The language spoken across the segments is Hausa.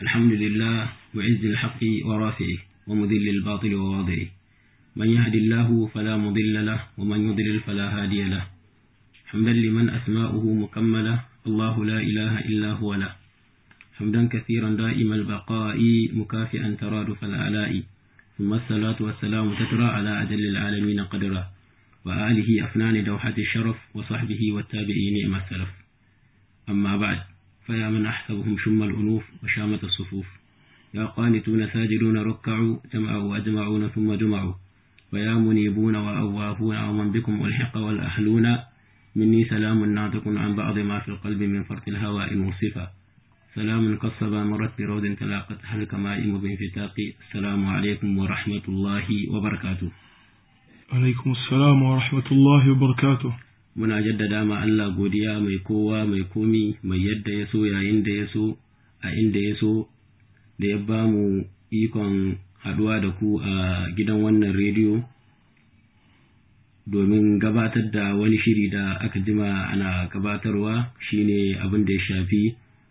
الحمد لله وعز الحق ورافعه ومذل الباطل وواضعه من يهد الله فلا مضل له ومن يضلل فلا هادي له حمدا لمن أسماؤه مكملة الله لا إله إلا هو له حمدا كثيرا دائم البقاء مكافئا ترادف الآلاء ثم الصلاة والسلام تترى على أجل العالمين قدرا وآله أفنان دوحة الشرف وصحبه والتابعين نعم السلف أما بعد فيا من أحسبهم شم الأنوف وشامة الصفوف يا قانتون ساجدون ركعوا جمعوا وأجمعون ثم جمعوا ويا منيبون وأواهون ومن بكم ألحق والأهلون مني سلام ناطق عن بعض ما في القلب من فرط الهواء مصفا سلام قصبا مرت برود تلاقت هل كمائم بانفتاق السلام عليكم ورحمة الله وبركاته alaikum assalam wa rahmatullahi wa barakatuh muna jaddada ma Allah godiya mai kowa mai komi mai yadda ya so yayin da ya so a inda ya so da ya ba mu ikon haɗuwa da ku a gidan wannan rediyo domin gabatar da wani shiri da aka jima ana gabatarwa shine abin da ya shafi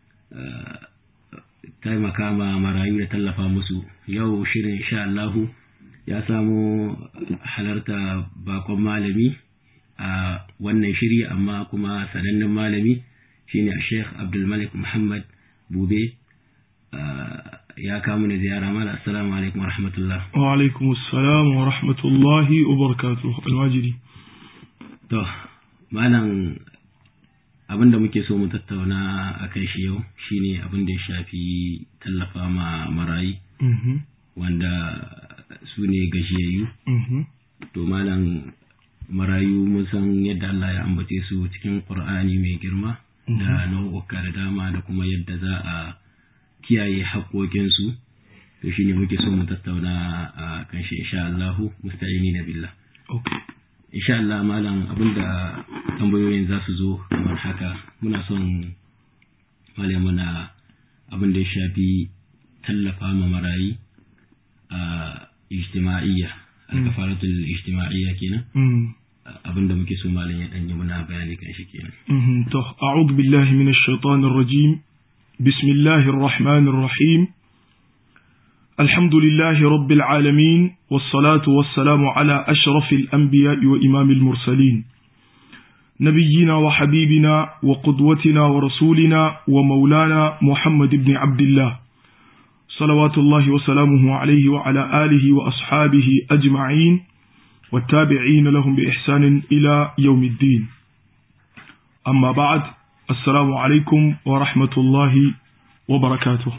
taimaka ma marayu da tallafa musu yau shirin insha Allahu ya samu halarta bakon malami a wannan shiri amma kuma sanannen malami shine Sheikh Abdulmalik Muhammad Bube ya kamu da ziyara mala assalamu alaikum wa rahmatullah wa alaikum assalam wa rahmatullahi wa barakatuh almajiri to malam abin da muke so mu tattauna a kan shi yau shine abin da ya shafi tallafa ma marayi wanda su ne gajiyayyu to malam marayu mun san yadda Allah ya ambace su cikin Qur'ani mai girma da nau'uka da dama da kuma yadda za a kiyaye haƙoƙinsu to shine muke so mu tattauna a kan shi insha Allah musta'ini na billah insha Allah malam abinda tambayoyin za su zo kamar haka muna son malam muna abin da ya shafi tallafa ma marayi a ijtima'iyya al-kafaratul ijtima'iyya kenan abin da muke so malam ya danyi muna bayani kan shi kenan to a'udhu billahi minash shaitanir rajim bismillahir rahmanir rahim الحمد لله رب العالمين والصلاة والسلام على أشرف الأنبياء وإمام المرسلين نبينا وحبيبنا وقدوتنا ورسولنا ومولانا محمد بن عبد الله صلوات الله وسلامه عليه وعلى آله وأصحابه أجمعين والتابعين لهم بإحسان إلى يوم الدين أما بعد السلام عليكم ورحمة الله وبركاته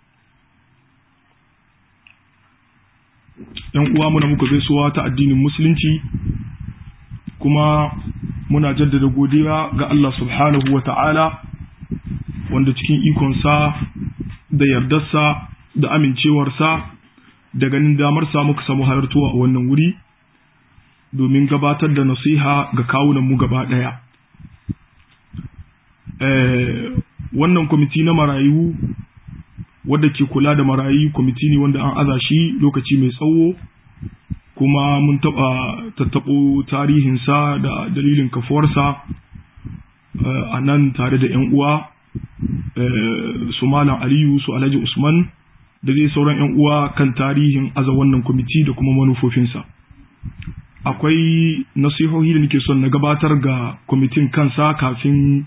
‘Yan uwa muna muka gaisuwa ta addinin Musulunci, kuma muna jaddada godiya ga Allah subhanahu wa ta'ala, wanda cikin ikonsa da yardarsa da amincewarsa da ganin damarsa muka samu halartuwa a wannan wuri domin gabatar da nasiha ga kawunanmu gaba ɗaya. Wannan kwamiti na marayu wadda ke kula da marayu kwamiti ne wanda an aza shi lokaci mai tsawo kuma mun taɓa tattaɓo tarihinsa da dalilin kafuwarsa a nan tare da 'yan uwa su Malam Aliyu su Alhaji Usman da zai sauran 'yan uwa kan tarihin aza wannan kwamiti da kuma manufofinsa. Akwai nasihohi da nake son na gabatar ga kwamitin kansa kafin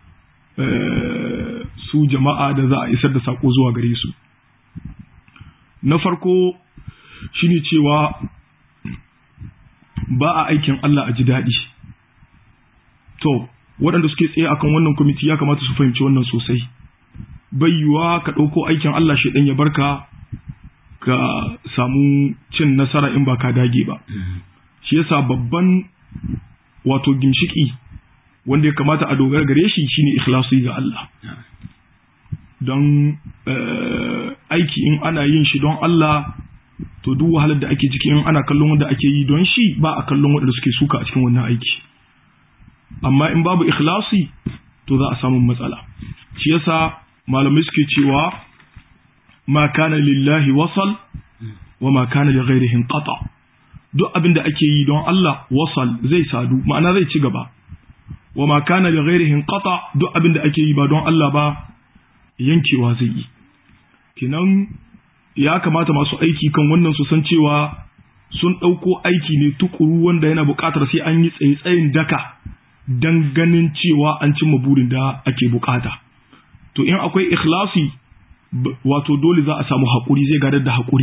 su jama'a da za a isar da sako zuwa gare su. Na farko shine cewa ba a aikin Allah a ji daɗi. To, waɗanda suke tsaye akan wannan kwamiti ya kamata su fahimci wannan sosai. bai yiwuwa ka ɗauko aikin Allah shi ɗan ya barka ka samu cin nasara in ba ka dage ba. Shi yasa babban wato ginshiki wanda ya kamata a dogara gare shi shine ikhlasi ga Allah. Don aiki in ana yin shi don Allah to duk wahalar da ake ciki in ana kallon wanda ake yi don shi ba a kallon waɗanda suke suka a cikin wannan aiki. Amma in babu ikhlasi to za a samu matsala. Shi yasa malamai suke cewa ma kana lillahi wasal wa ma kana li ghairihi qata duk abin da ake yi don Allah wasal zai sadu ma'ana zai ci gaba wa ma kana li ghairihi qata duk abin da ake yi ba don Allah ba yankewa zai yi kinan ya kamata masu aiki kan wannan su san cewa sun ɗauko aiki ne tukuru wanda yana buƙatar sai an yi tsaye-tsayin daka don ganin cewa an cimma burin da ake buƙata to in akwai ikhlasi wato dole za a samu haƙuri zai gadar da haƙuri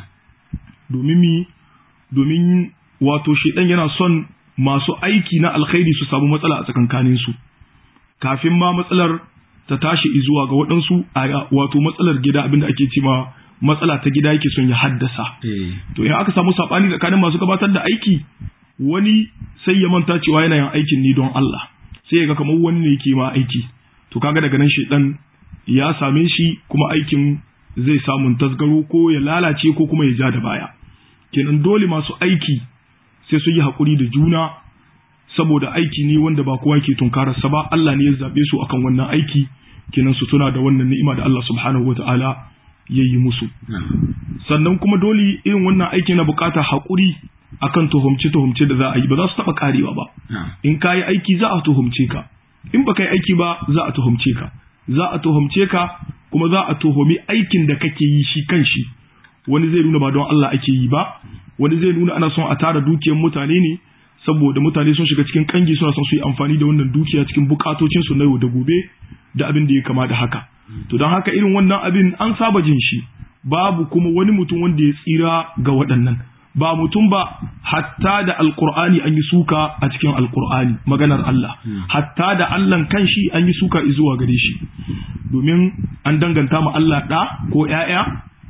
domin mi domin wato shedan yana son masu aiki na alkhairi su samu matsala a tsakankanin su kafin ma matsalar ta tashi zuwa ga waɗansu wato matsalar gida abinda ake cewa matsala ta gida yake son ya haddasa to in aka samu sabani tsakanin masu gabatar da aiki wani sai ya manta cewa yana yin aikin ne don Allah sai ya ga kamar wani ne yake ma aiki to kaga daga nan shedan ya same shi kuma aikin zai samun tasgaro ko ya lalace ko kuma ya ja da baya kenan dole masu aiki sai su yi haƙuri da juna saboda aiki ne wanda ba kowa ke tunkararsa ba Allah ne ya zaɓe su akan wannan aiki kenan su tuna da wannan ni'ima da Allah subhanahu wa ta'ala ya yi musu sannan kuma dole irin wannan aiki na buƙatar haƙuri akan tuhumce-tuhumce da za a yi ba za su taɓa karewa ba in ka yi aiki za a tuhumce ka in ba ka yi aiki ba za a tuhumce ka za a tuhumce ka kuma za a tuhumi aikin da kake yi shi kan shi wani zai nuna ba don Allah ake yi ba wani zai nuna ana son a tara dukiyar mutane ne saboda mutane sun shiga cikin kangi suna son su yi amfani da wannan dukiya cikin bukatocin su na yau da gobe da abin da ya kama da haka to don haka irin wannan abin an saba jin shi babu kuma wani mutum wanda ya tsira ga waɗannan ba mutum ba hatta da alkur'ani an yi suka a cikin alkur'ani maganar Allah hatta da Allah kanshi an yi suka zuwa gare shi domin an danganta ma Allah ɗa ko ‘ya'ya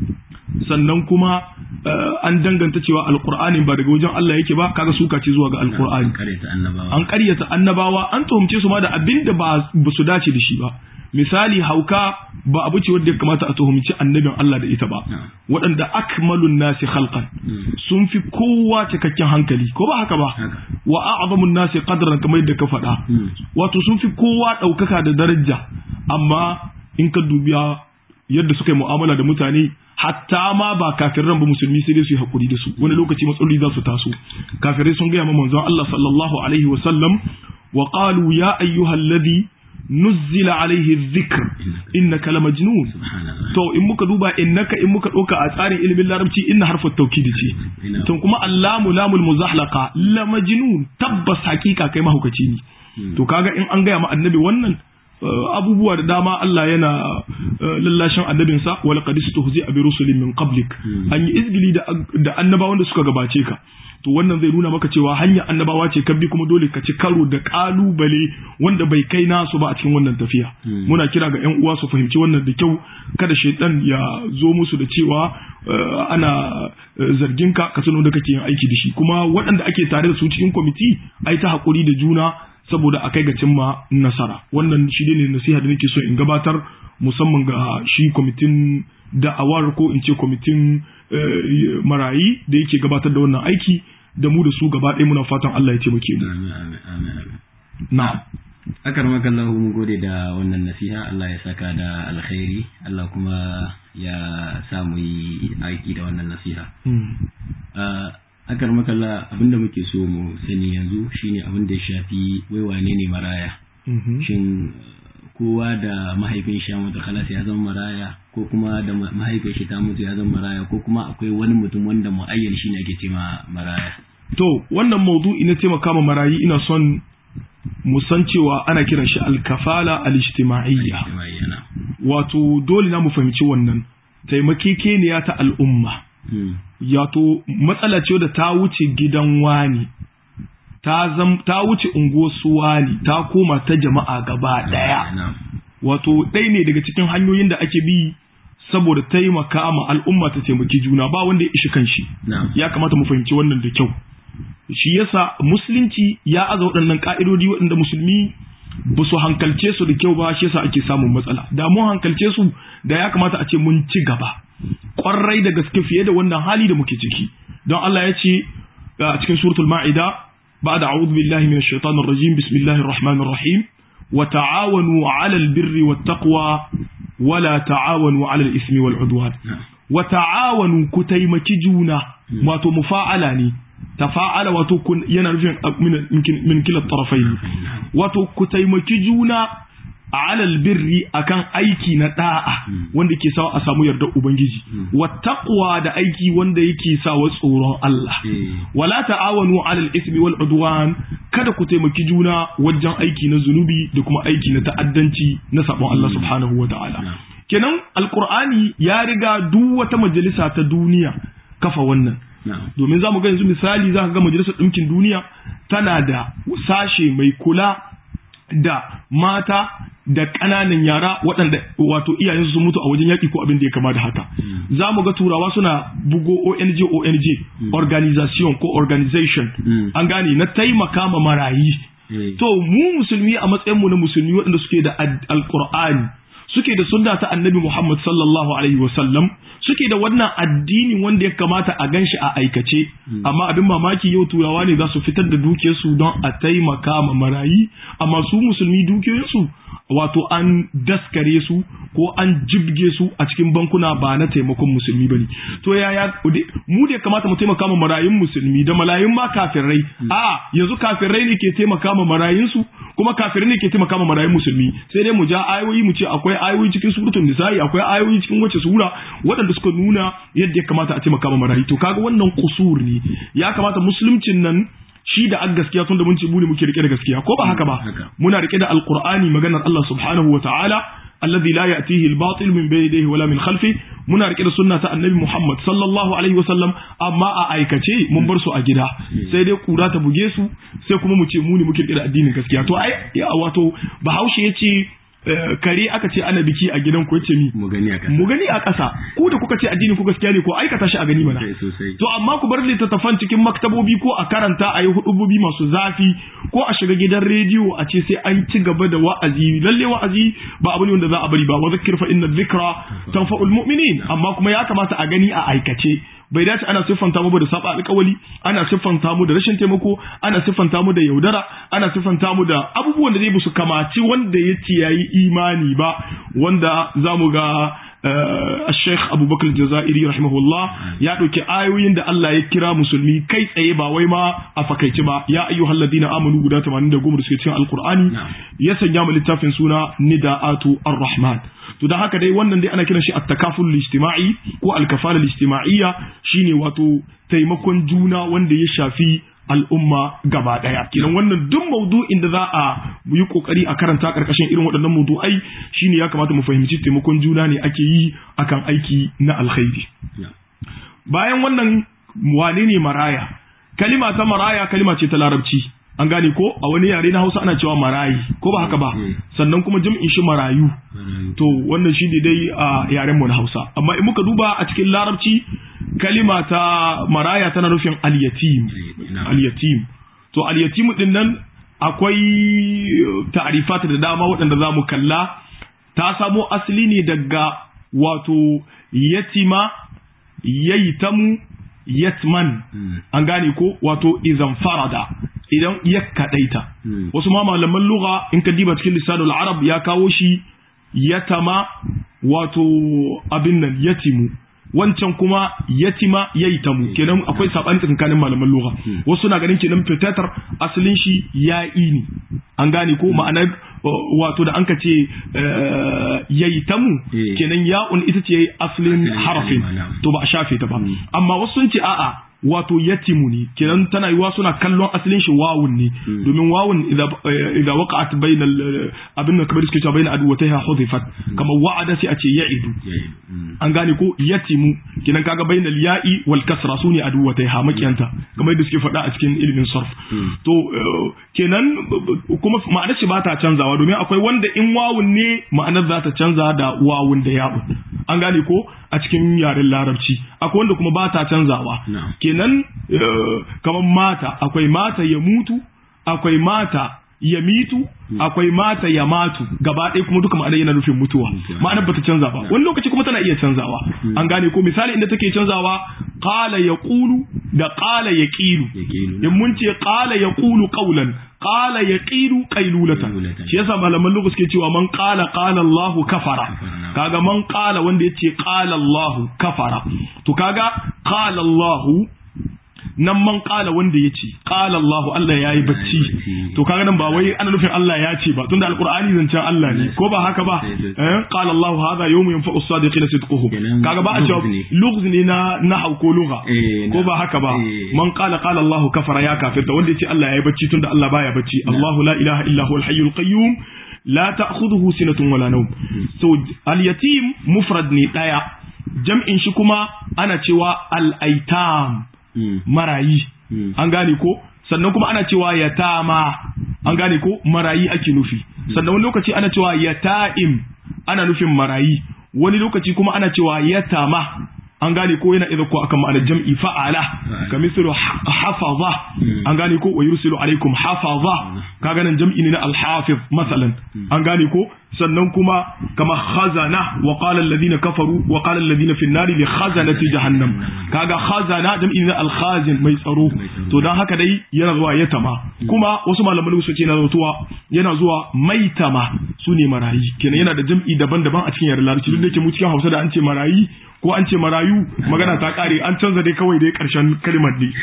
sannan kuma an danganta cewa alkur'ani ba daga wajen Allah yake ba kaga suka ce zuwa ga alkur'ani an karyata annabawa an tuhumce su ma da abin da ba su dace da shi ba misali hauka ba abu ce wadda ya kamata a tuhumci annabin Allah da ita ba waɗanda akmalun nasi khalqan sun fi kowa cikakken hankali ko ba haka ba wa a'zamun nasi qadran kamar yadda ka faɗa wato sun fi kowa ɗaukaka da daraja amma in ka dubiya yadda suka yi mu'amala da mutane hatta ma ba kafiran ba musulmi sai dai su yi hakuri da su wani lokaci matsaloli za su taso kafirai sun gaya ma manzon Allah sallallahu alaihi wa sallam wa qalu ya ayyuhalladhi nuzzila alaihi dhikr innaka lamajnun to in muka duba innaka in muka dauka a tsarin ilimin larabci inna harfu tawkid ce to kuma allamu lamul muzahlaqa lamajnun tabbas hakika kai mahaukaci ne to kaga in an gaya ma annabi wannan abubuwa da dama Allah yana lallashin annabinsa wal qad istuhzi bi rusulin min qablik an yi izgili da annabawan da suka gabace ka to wannan zai nuna maka cewa hanyar annabawa ce kan bi kuma dole ka ci karo da kalubale wanda bai kai nasu ba a cikin wannan tafiya muna kira ga yan uwa su fahimci wannan da kyau kada shaitan ya zo musu da cewa ana zargin ka ka sano da kake yin aiki da shi kuma waɗanda ake tare da su cikin kwamiti ai ta hakuri da juna saboda a kai ga cimma nasara wannan shi ne nasiha da nake so in gabatar musamman ga shi kwamitin da'awar ko in ce kwamitin marayi da yake gabatar da wannan aiki da mu da su gaba ɗaya muna fatan Allah ya taimake mu na'am akar makallahu mun gode da wannan nasiha Allah ya saka da alkhairi Allah kuma ya sa mu yi aiki da wannan nasiha akar makalla abinda muke so mu sani yanzu shine abin da ya shafi wai wane ne maraya shin kowa da mahaifin shi ya mutu kalas ya zama maraya ko kuma da mahaifin shi ta mutu ya zama maraya ko kuma akwai wani mutum wanda mu'ayyan shi ne ake ce maraya to wannan maudu'i na taimaka ma marayi ina son mu san cewa ana kiran shi alkafala al-ijtima'iyya wato dole na mu fahimci wannan taimakekeniya ta al'umma yato matsala ce da ta wuce gidan wani ta zam ta wuce unguwar su wani ta koma ta jama'a gaba daya wato ɗaya ne daga cikin hanyoyin da ake bi saboda taimaka ma al'umma ta taimaki juna ba wanda ya ishi kanshi ya kamata mu fahimci wannan da kyau shi yasa musulunci ya aza waɗannan ka'idodi waɗanda musulmi ba su hankalce su da kyau ba shi yasa ake samun matsala da mun hankalce su da ya kamata a ce mun ci gaba kwarai da gaske fiye da wannan hali da muke ciki don Allah ya ce a cikin suratul ma'ida ba'da a'udhu billahi minash shaitanir rajim bismillahir rahmanir rahim wa ta'awanu 'alal birri wat taqwa wa la ta'awanu 'alal ismi wal 'udwan wa ta'awanu ku taimaki juna wato mufa'ala ne tafa'ala wato kun yana nufin min kila tarafai wato ku taimaki juna alal birri akan aiki na da'a wanda ke sawa a samu yardar ubangiji wa taqwa da aiki wanda yake sawa tsoron Allah wala ta'awanu alal ismi wal udwan kada ku taimaki juna wajen aiki na zunubi da kuma aiki na ta'addanci na sabon Allah subhanahu wa ta'ala kenan alqur'ani ya riga duk wata majalisa ta duniya kafa wannan domin za mu ga yanzu misali za ka ga majalisar ɗinkin duniya tana da sashe mai kula da mata da ƙananan yara waɗanda wato iyayen su mutu a wajen yaƙi ko abin da ya kama da haka za mu ga turawa suna bugo ONG ONG organization ko organization an gane na taimaka ma marayi to mu musulmi a matsayin mu na musulmi waɗanda suke da alƙur'ani suke da sunna ta annabi Muhammad sallallahu alaihi wasallam suke da wannan addini wanda ya kamata a ganshi a aikace amma abin mamaki yau turawa ne za su fitar da dukiyarsu don a taimaka ma marayi amma su musulmi dukiyarsu wato an daskare su ko an jibge su a cikin bankuna ba na taimakon musulmi bane to yaya mu da kamata mu taimaka ma marayun musulmi da malayun ma kafirai a yanzu kafirai ne ke taimaka ma marayun su kuma kafirai ne ke taimaka ma marayun musulmi sai dai mu ja ayoyi mu ce akwai ayoyi cikin suratul nisa'i akwai ayoyi cikin wace sura waɗanda suka nuna yadda ya kamata a taimaka ma marayu to kaga wannan kusur ne ya kamata musuluncin nan shi da an gaskiya tun da mun ce mu ne muke rike da gaskiya ko ba haka ba muna rike da alqur'ani maganar Allah subhanahu wa ta'ala alladhi la ya'tihi al-batil min bayni yadayhi wala min khalfi muna rike da sunna ta annabi Muhammad sallallahu alaihi wa sallam amma a aikace mun bar su a gida sai dai kura ta buge su sai kuma mu ce mu ne muke rike da addinin gaskiya to ai wato bahaushe yace kare aka ce ana biki a gidan ku yace mi mu gani a ƙasa mu gani a ƙasa ku da kuka ce addini ku gaskiya ne ko aikata shi a gani mana to amma ku bar littattafan cikin maktabobi ko a karanta a yi hudubobi masu zafi ko a shiga gidan rediyo a ce sai an ci gaba da wa'azi lalle wa'azi ba abu ne wanda za a bari ba wa zakkir fa inna dhikra tanfa'ul mu'minin amma kuma ya kamata a gani a aikace bai dace ana siffanta mu da saba alƙawali ana siffanta mu da rashin taimako ana siffanta mu da yaudara ana siffanta mu da abubuwan da zai su kamaci wanda ya ce yayi imani ba wanda zamu ga الشيخ أبو بكر الجزائري رحمه الله يا دوكي آيوين دا الله يكرا مسلمي كي تsaye ba wai ma a fakaice ba ya ayyuhal ladina amanu guda 80 da goma da suke cikin alqur'ani ya sanya mu littafin suna nidaatu ar-rahman to da haka dai wannan dai ana kiran shi at-takaful ijtima'i ko al-kafala ijtima'iyya shine wato taimakon juna wanda ya shafi al'umma gaba ɗaya kenan wannan duk maudu'in da za a yi kokari a karanta karkashin irin waɗannan maudu'ai shine ya kamata mu fahimci taimakon juna ne ake yi akan aiki na alkhairi bayan wannan wane ne maraya kalima ta maraya kalima ce ta larabci an gane ko a wani yare na hausa ana cewa marayi ko ba haka ba sannan kuma jam'in shi marayu to wannan shi ne dai a yaren mu na hausa amma in muka duba a cikin larabci kalima ta maraya tana nufin al-yatim al-yatim to al-yatim din nan akwai ta'rifat da dama waɗanda za mu kalla ta samo asali ne daga wato yatima yaitamu yatman an gane ko wato izan farada idan ya kadaita wasu ma malaman lugha in ka diba cikin lisanul arab ya kawo shi yatama wato abin nan yatimu wancan kuma yatima yaitamu kenan akwai sabani tsakanin malaman lugha wasu na ganin kenan fitatar asalin shi ya'i ne an gane ko ma'ana wato da an ka ce yaitamu kenan ya'un ita ce asalin harafin to ba a shafe ta ba amma wasu sun ce a'a wato yatimu ne kenan tana yiwa suna kallon asalin shi wawun ne domin wawun idan waqa'at bainal abin da kamar suke cewa bainal adwataiha hudifat kamar wa'ada sai a ce ya'idu an gane ko yatimu kenan kaga bainal ya'i wal kasra sune adwataiha makiyanta kamar yadda suke faɗa a cikin ilimin sarf to kenan kuma ma'anar shi ba ta canzawa domin akwai wanda in wawun ne ma'anar za ta canza da wawun da ya'un an gane ko a cikin yaren larabci akwai wanda kuma ba ta canzawa kenan kamar mata akwai mata ya mutu akwai mata ya mitu akwai mata ya matu gaba ɗaya kuma duka ma'anar yana nufin mutuwa ma'anar bata canza ba wani lokaci kuma tana iya canzawa an gane ko misali inda take canzawa qala yaqulu da qala yaqilu in mun ce qala yaqulu qawlan qala yaqilu qailulatan shi yasa malaman lugha suke cewa man qala qala Allahu kafara kaga man qala wanda yace qala Allahu kafara to kaga qala Allahu nan man qala wanda yace qala Allah Allah yayi bacci to kaga nan ba wai ana nufin Allah ya ce ba tunda alqur'ani zancen Allah ne ko ba haka ba eh qala Allah hadha yawmu yanfa'u as-sadiqina sidquhum kaga ba a cewa lugz ne na nahau ko lugha ko ba haka ba man qala qala Allah kafara ya kafirta wanda yace Allah yayi bacci tunda Allah baya bacci Allah la ilaha illa huwa al-hayyul qayyum la ta'khudhuhu sinatun wala nawm so al-yatim mufrad ne daya jam'in shi kuma ana cewa al-aitam marayi an gane ko sannan kuma ana cewa yatama an gane ko marayi ake nufi sannan wani lokaci ana cewa yata'im ana nufin marayi wani lokaci kuma ana cewa yatama an gane ko yana idan ko akan ma'anar jam'i fa'ala ka mislu hafaza an gane ko wa yursilu alaikum hafaza kaga nan jam'i ne na al-hafiz masalan an gane ko sannan kuma kama khazana wa qala alladhina kafaru wa qala alladhina fi an-nari li khazanati jahannam kaga khazana jam'i ne na al-khazin mai tsaro to dan haka dai yana zuwa yatama kuma wasu malaman su ce yana zuwa yana zuwa maitama sune marayi kenan yana da jam'i daban-daban a cikin yaren larabci duk da ke mu cikin Hausa da an ce marayi ko an ce marayu magana ta kare an canza dai kawai dai karshen kalimar ne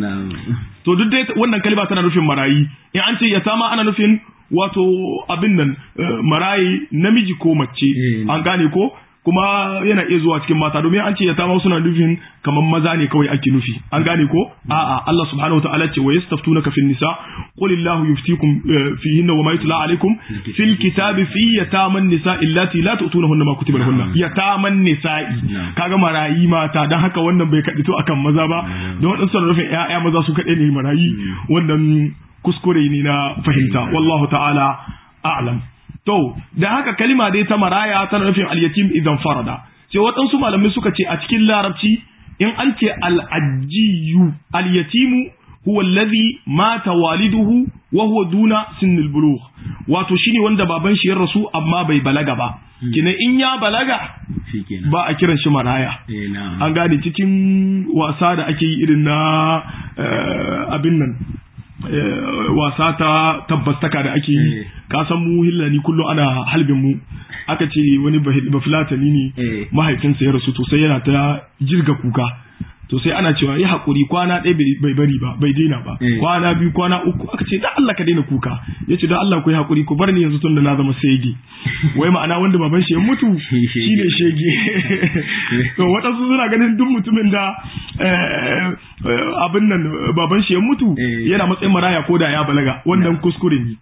to duk dai wannan kalima tana nufin marayi in an ce yatama ana nufin wato abin nan marayi namiji ko mace an gane ko kuma yana iya zuwa cikin mata domin an ce ya tama suna nufin kamar maza ne kawai ake nufi an gane ko a'a Allah subhanahu wa ta'ala ce wa yastaftunaka fin nisa qul illahu yuftikum fihinna wa ma yutla alaikum fil kitabi fi yataman nisa illati la tu'tunahunna ma kutiba lahunna yataman nisa'i kaga marayi mata dan haka wannan bai kadito akan maza ba don wadansu suna nufin ƴaƴa maza su kadai ne marayi wannan kuskure ne na fahimta wallahu ta'ala a'lam to da haka kalima dai ta maraya tana nufin al-yatim idan farada sai waɗansu malamai suka ce a cikin larabci in an ce al-ajiyu al-yatimu huwa alladhi mata waliduhu wa huwa duna sinnil bulugh wato shine wanda baban shi ya rasu amma bai balaga ba kina in ya balaga ba a kiran shi maraya an gane cikin wasa da ake yi irin na abin nan wasa ta tabbastaka da ake yi ka san mu hillani kullum ana halbin mu aka ce wani bafilatani ne mahaifinsa ya rasu to sai yana ta jirga kuka to sai ana cewa yi hakuri kwana ɗaya bai bari ba bai daina ba kwana biyu kwana uku aka ce da Allah ka daina kuka ya ce da Allah ku yi hakuri ku bar ni yanzu tun da na zama shege wai ma'ana wanda baban shi ya mutu shi ne shege to waɗansu suna ganin duk mutumin da abin nan baban shi ya mutu yana matsayin maraya ko da ya balaga wannan kuskure ne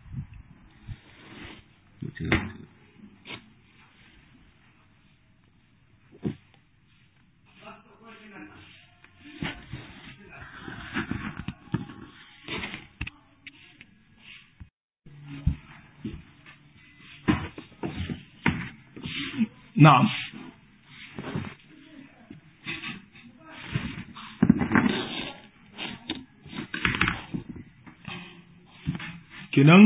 Na'am. Kenan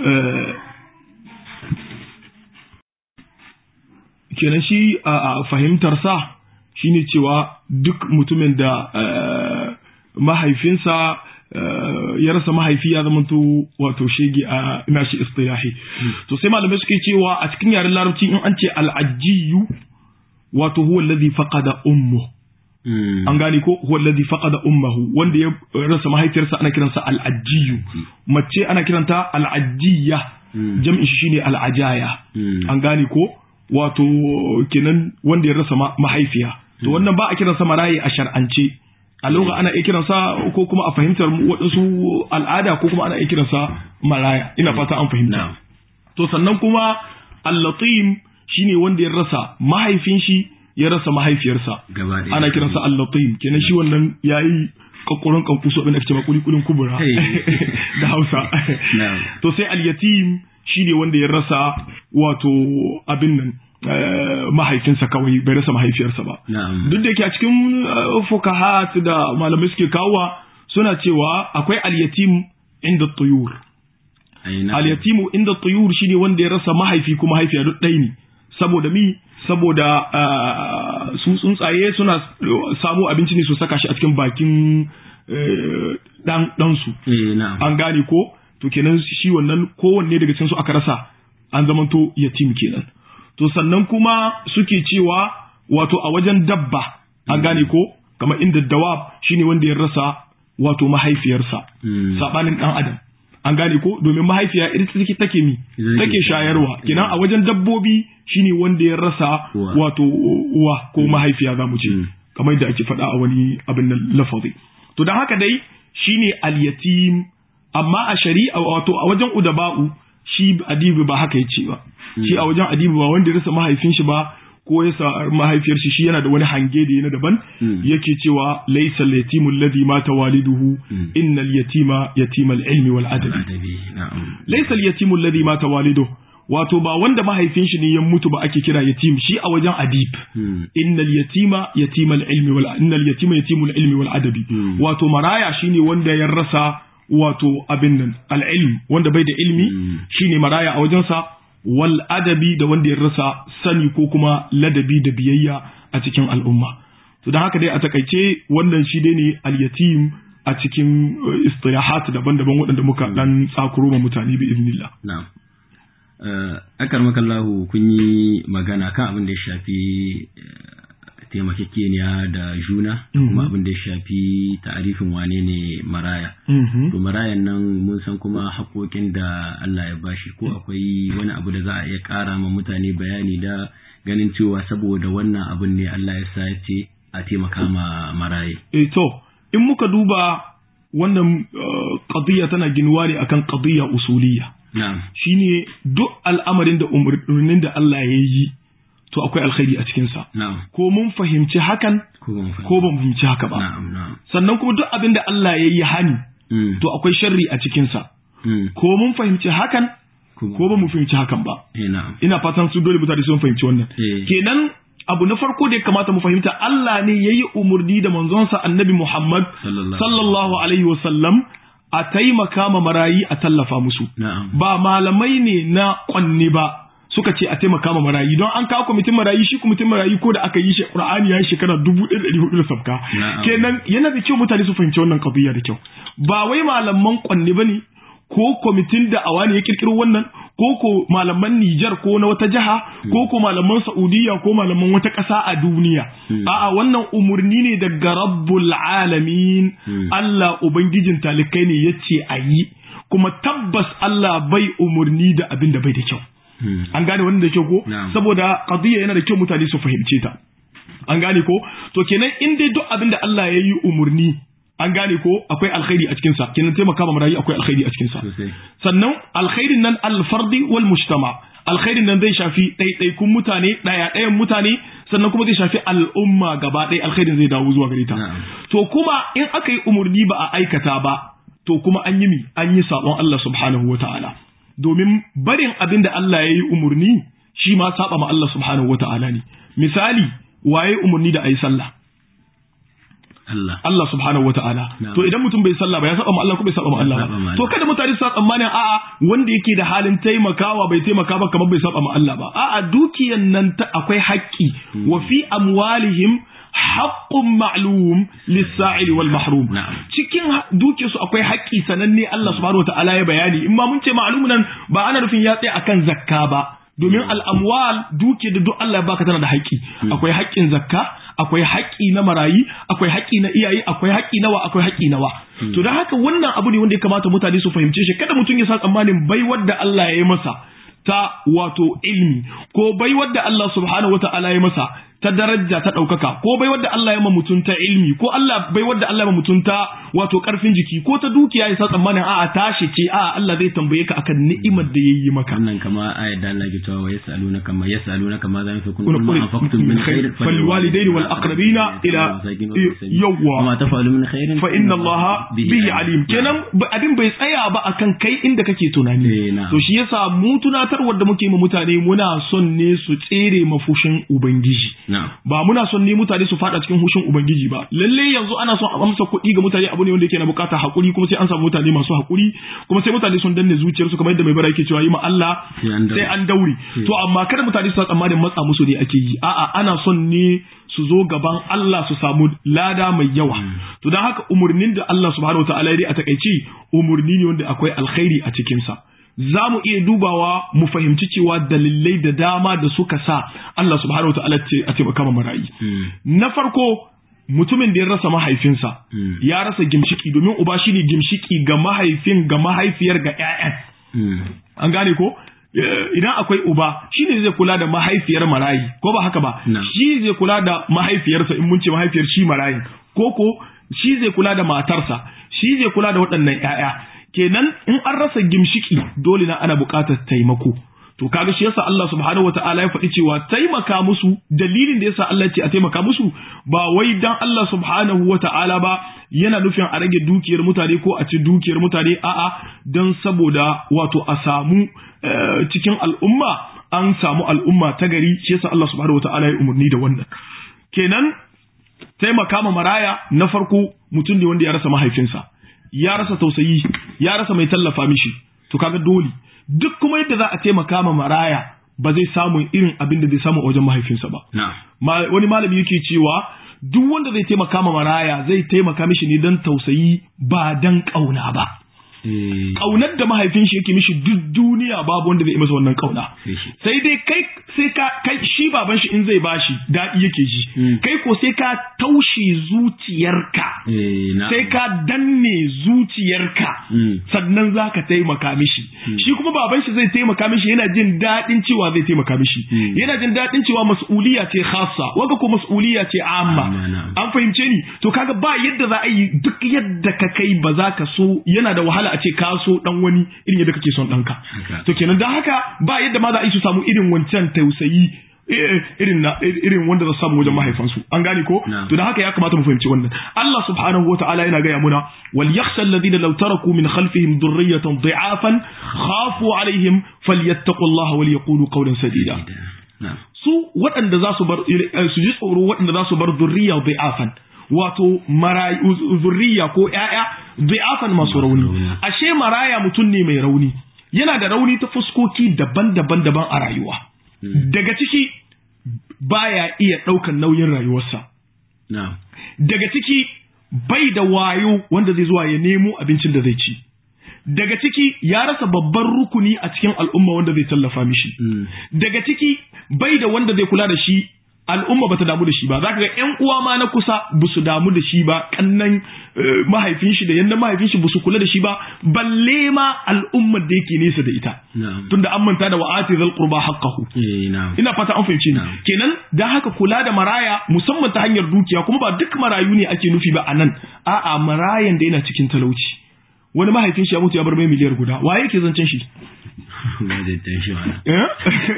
kenan shi a fahimtarsa shine cewa duk mutumin da mahaifinsa ya rasa mahaifi ya zama to wato shege a nashi istilahi to sai malamai suke cewa a cikin yaren larabci in an ce al'ajiyu wato huwa alladhi faqada ummu an gane ko huwa alladhi faqada ummuhu wanda ya rasa mahaifiyarsa ana kiransa al'ajiyu mace ana kiranta al'ajiyya jam'in shi shine al'ajaya an gane ko wato kenan wanda ya rasa mahaifiya to wannan ba a kiransa marayi a shar'ance a lugha ana iya kiransa ko kuma a fahimtar waɗansu al'ada ko kuma ana iya kiransa maraya ina fata an fahimta to sannan kuma al-latim shine wanda ya rasa mahaifin shi ya rasa mahaifiyarsa ana kiransa al-latim kenan shi wannan yayi kakkurin kankuso abin da ake cewa kulikulin kubura da Hausa to sai al-yatim shine wanda ya rasa wato abin nan mahaifinsa kawai bai rasa mahaifiyarsa ba duk da yake a cikin fukahat da malamai suke kawowa suna cewa akwai al-yatim inda tuyur al-yatimu inda tuyur shine wanda ya rasa mahaifi kuma mahaifiya duk ɗaya ne saboda mi saboda su tsuntsaye suna samo abinci ne su saka shi a cikin bakin dan ɗansu an gane ko to kenan shi wannan kowanne daga cikin su aka rasa an zamanto yatim kenan to sannan kuma suke cewa wato a wajen dabba an gane ko kamar inda dawab shine wanda ya rasa wato mahaifiyarsa sabanin dan adam an gane ko domin mahaifiya ita take take mi take shayarwa kenan a wajen dabbobi shine wanda ya rasa wato uwa ko mahaifiya zamu ce kamar yadda ake faɗa a wani abin nan lafazi to dan haka dai shine al-yatim amma a shari'a wato a wajen udaba'u shi adibi ba haka yace ba shi a wajen adibi ba wanda ya rasa mahaifin shi ba ko ya sa mahaifiyar shi shi yana da wani hange da yana daban yake cewa laysa al-yatimu alladhi mata waliduhu innal yatima yatimal ilmi wal adabi laysa al-yatimu alladhi mata waliduhu wato ba wanda mahaifin shi ne ya mutu ba ake kira yatim shi a wajen adib innal yatima yatimal ilmi wal innal yatima yatimul ilmi wal adabi wato maraya shine wanda ya rasa wato abin nan al ilm wanda bai da ilmi shine maraya a wajensa wal adabi da wanda ya rasa sani ko kuma ladabi da biyayya a cikin al'umma to don haka dai a takaice wannan shi dai ne al yatim a cikin istilahat daban-daban waɗanda muka dan tsakuro ma mutane bi idnillah na'am akar makallahu kun yi magana kan abin da ya shafi taimakekeniya da juna kuma abin da ya shafi ta'arifin wane ne maraya to marayan nan mun san kuma haƙoƙin da Allah ya bashi ko akwai wani abu da za a iya ƙara ma mutane bayani da ganin cewa saboda wannan abin ne Allah ya sa ce a taimaka ma maraye eh to in muka duba wannan qadiyya tana ginuwa ne akan qadiyya usuliyya shine duk al'amarin da umarnin da Allah ya yi to akwai alkhairi a cikinsa. Ko mun fahimci hakan ko ban fahimci haka ba. Sannan kuma duk abin da Allah ya yi hani to akwai sharri a cikinsa. Ko mun fahimci hakan ko ba mu fahimci hakan ba. Ina fatan su dole mutane sun fahimci wannan. Kenan abu na farko da ya kamata mu fahimta Allah ne ya yi umarni da manzonsa annabi Muhammad sallallahu alaihi wasallam a taimaka ma marayi a tallafa musu. Ba malamai ne na kwanne ba suka ce a taimaka ma marayi don an kawo kwamitin marayi shi kwamitin marayi ko da aka yi shi Qur'ani ya yi shekara dubu ɗaya da hudu da sabka. Kenan yana da kyau mutane su fahimci wannan qadiyya da kyau. Ba wai malaman kwanne ba ne ko kwamitin da awa ne ya kirkiro wannan ko ko malaman Nijar ko na wata jiha ko ko malaman Saudiya ko malaman wata ƙasa a duniya a'a wannan umurni ne daga Rabbul Alamin Allah ubangijin talikai ne yace a yi kuma tabbas Allah bai umurni da abin da bai da kyau an gane wannan da kyau ko saboda qadiyya yana da kyau mutane su fahimce ta an gane ko to kenan in dai duk abin da Allah ya yi umurni an gane ko akwai alkhairi a cikinsa kenan taimaka ma marayu akwai alkhairi a cikinsa sannan alkhairin nan alfardi wal mujtama alkhairin nan zai shafi ɗaiɗaikun mutane ɗaya ɗayan mutane sannan kuma zai shafi al'umma gaba ɗaya alkhairin zai dawo zuwa gare ta to kuma in aka yi umurni ba a aikata ba to kuma an yi mi an yi sabon Allah subhanahu wata'ala domin barin abin da Allah ya yi umurni shi ma saba ma Allah subhanahu wata'ala ne misali waye umurni da ayi sallah Allah. Allah subhanahu wa ta'ala. To idan mutum bai sallah ba ya saba ma Allah ko bai saba ma Allah ba. To kada mutane su tsammanin a'a wanda yake da halin taimakawa bai taimaka ba kamar bai saba ma Allah ba. A'a dukiyan nan ta akwai haƙƙi wa fi amwalihim haqqun ma'lum lis-sa'ili wal mahrum. Cikin dukiyar su akwai haƙƙi sananne Allah subhanahu wa ta'ala ya bayani. In ma mun ce ma'lum nan ba ana nufin ya tsaya akan zakka ba. Domin al'amwal duke da duk Allah ya baka tana da haƙƙi. Akwai haƙƙin zakka, akwai haƙƙi na marayi akwai haƙƙi na iyaye akwai haƙƙi nawa akwai haƙƙi nawa to da haka wannan abu ne wanda ya kamata mutane su fahimce shi kada mutum ya sa tsammanin baiwar da Allah ya yi masa ta wato ilmi ko baiwar da Allah subhanahu wata'ala ya masa ta daraja ta ɗaukaka ko bai wadda Allah ya ma mutum ta ilmi ko Allah bai wadda Allah ya ma mutum ta wato ƙarfin jiki ko ta dukiya ya sa tsammanin a'a tashi ce a'a Allah zai tambaye ka akan ni'imar da yayi maka wannan kama ayat da Allah ke cewa wa yasaluna kama yasaluna kama zan fi kun ma anfaqtum min khair fal walidayni wal aqrabina ila yawwa ma tafalu min khairin fa inna Allah bihi alim kenan abin bai tsaya ba akan kai inda kake tunani to shi yasa mu tunatarwar da muke ma mutane muna son ne su tsere mafushin ubangiji ba muna son ne mutane su fada cikin hushin ubangiji ba lalle yanzu ana son a amsa kuɗi ga mutane abu ne wanda yake na bukata hakuri kuma sai an samu mutane masu hakuri kuma sai mutane sun danne zuciyarsu kamar yadda mai bara yake cewa yi ma Allah sai an daure to amma kada mutane su tsammanin matsa musu ne ake yi a'a ana son ne su zo gaban Allah su samu lada mai yawa to don haka umurnin da Allah subhanahu wataala ya a takaice umurni ne wanda akwai alkhairi a cikinsa za mu iya dubawa mu fahimci cewa dalilai da dama da suka sa Allah subhanahu wa ta'ala ce a taimaka ma marayi. Na farko mutumin da ya rasa mahaifinsa Mm. ya rasa gimshiki domin uba shine gimshiki ga mahaifin ga mahaifiyar ga 'ya'yan Mm. an gane ko Eh, idan akwai uba shi ne zai kula da mahaifiyar marayi ko ba haka ba Na. shi zai kula da mahaifiyarsa in mun ce mahaifiyar shi marayin ko ko shi zai kula da matarsa shi zai kula da waɗannan ƴaƴa kenan in an rasa gimshiki dole na ana buƙatar taimako to kaga shi yasa Allah subhanahu wataala ya faɗi cewa taimaka musu dalilin da yasa Allah ya ce a taimaka musu ba wai dan Allah subhanahu wataala ba yana nufin a rage dukiyar mutane ko a ci dukiyar mutane a'a don saboda wato a samu eh, cikin al'umma an samu al'umma ta gari shi yasa Allah subhanahu wataala ya umarni da wannan kenan taimaka ma maraya na farko mutum ne wanda ya rasa mahaifinsa ya rasa tausayi ya rasa mai tallafa mishi to kaga dole duk kuma yadda za a taimaka ma maraya ba zai samu irin abin da zai samu a wajen mahaifinsa ba Na'am. Ma- wani malami yake cewa duk wanda zai taimaka ma maraya zai taimaka mishi ne don tausayi ba don ƙauna ba Eh, ƙaunar da mahaifin shi yake mishi duk duniya babu wanda zai yi masa wannan ƙauna sai shi. sai dai kai sai ka kai shi baban shi in zai bashi daɗi yake ji Mm. kai ko sai ka taushe zuciyarka Eh, na'am. sai ka danne zuciyarka Mm. sannan za ka taimaka mishi shi kuma baban shi zai taimaka mishi yana jin daɗin cewa zai taimaka mishi Mm. yana jin daɗin cewa mas'uliya ce khassa waga ko mas'uliya ce amma Amma, na'am. an fahimce ni to kaga ba yadda za a yi duk yadda ka kai ba za ka so yana da wahala a ce ka so dan wani irin yadda kake son ɗanka Haka. to kenan don haka ba yadda ma za a yi su samu irin wancan tausayi eh, irin na irin wanda za su samu wajen mahaifansu an gane ko Na'am. to da haka ya kamata mu fahimci wannan Allah subhanahu wataala yana gaya muna wal yakhsha alladhina law taraku min khalfihim dhurriyatan dha'afan khafu alaihim falyattaqullaha wal yaqulu qawlan sadida Na'am. su waɗanda za su bar eh, su ji tsoro waɗanda za su bar zurriya dha'afan wato marayu zurriya ko ƴaƴa dha'afan masu rauni rauni. ashe maraya mutum ne mai rauni yana da rauni ta fuskoki daban-daban daban a rayuwa daga ciki baya iya ɗaukan nauyin rayuwarsa Na'am. daga ciki bai da wayo wanda zai zuwa ya nemo abincin da zai ci daga ciki ya rasa babban rukuni a cikin al'umma wanda zai tallafa mishi Mm. daga ciki bai da wanda zai kula da shi al'umma bata damu da shi ba zaka ga ƴan uwa ma na kusa ba su damu da shi ba kannan eh, mahaifin shi da yannan mahaifin shi ba su kula da shi ba balle ma al'ummar da yake nesa da ita Na'am. tunda an manta da wa'ati zal qurba haqqahu Eh, na'am. ina fata an fahimci ni Na'am. kenan da haka kula da maraya musamman ta hanyar dukiya kuma ba duk marayu ne ake nufi ba anan a'a marayan da yana cikin talauci wani mahaifin shi ya mutu ya bar mai miliyar guda waye yake zancen shi Ba zai tashi ba. Eh?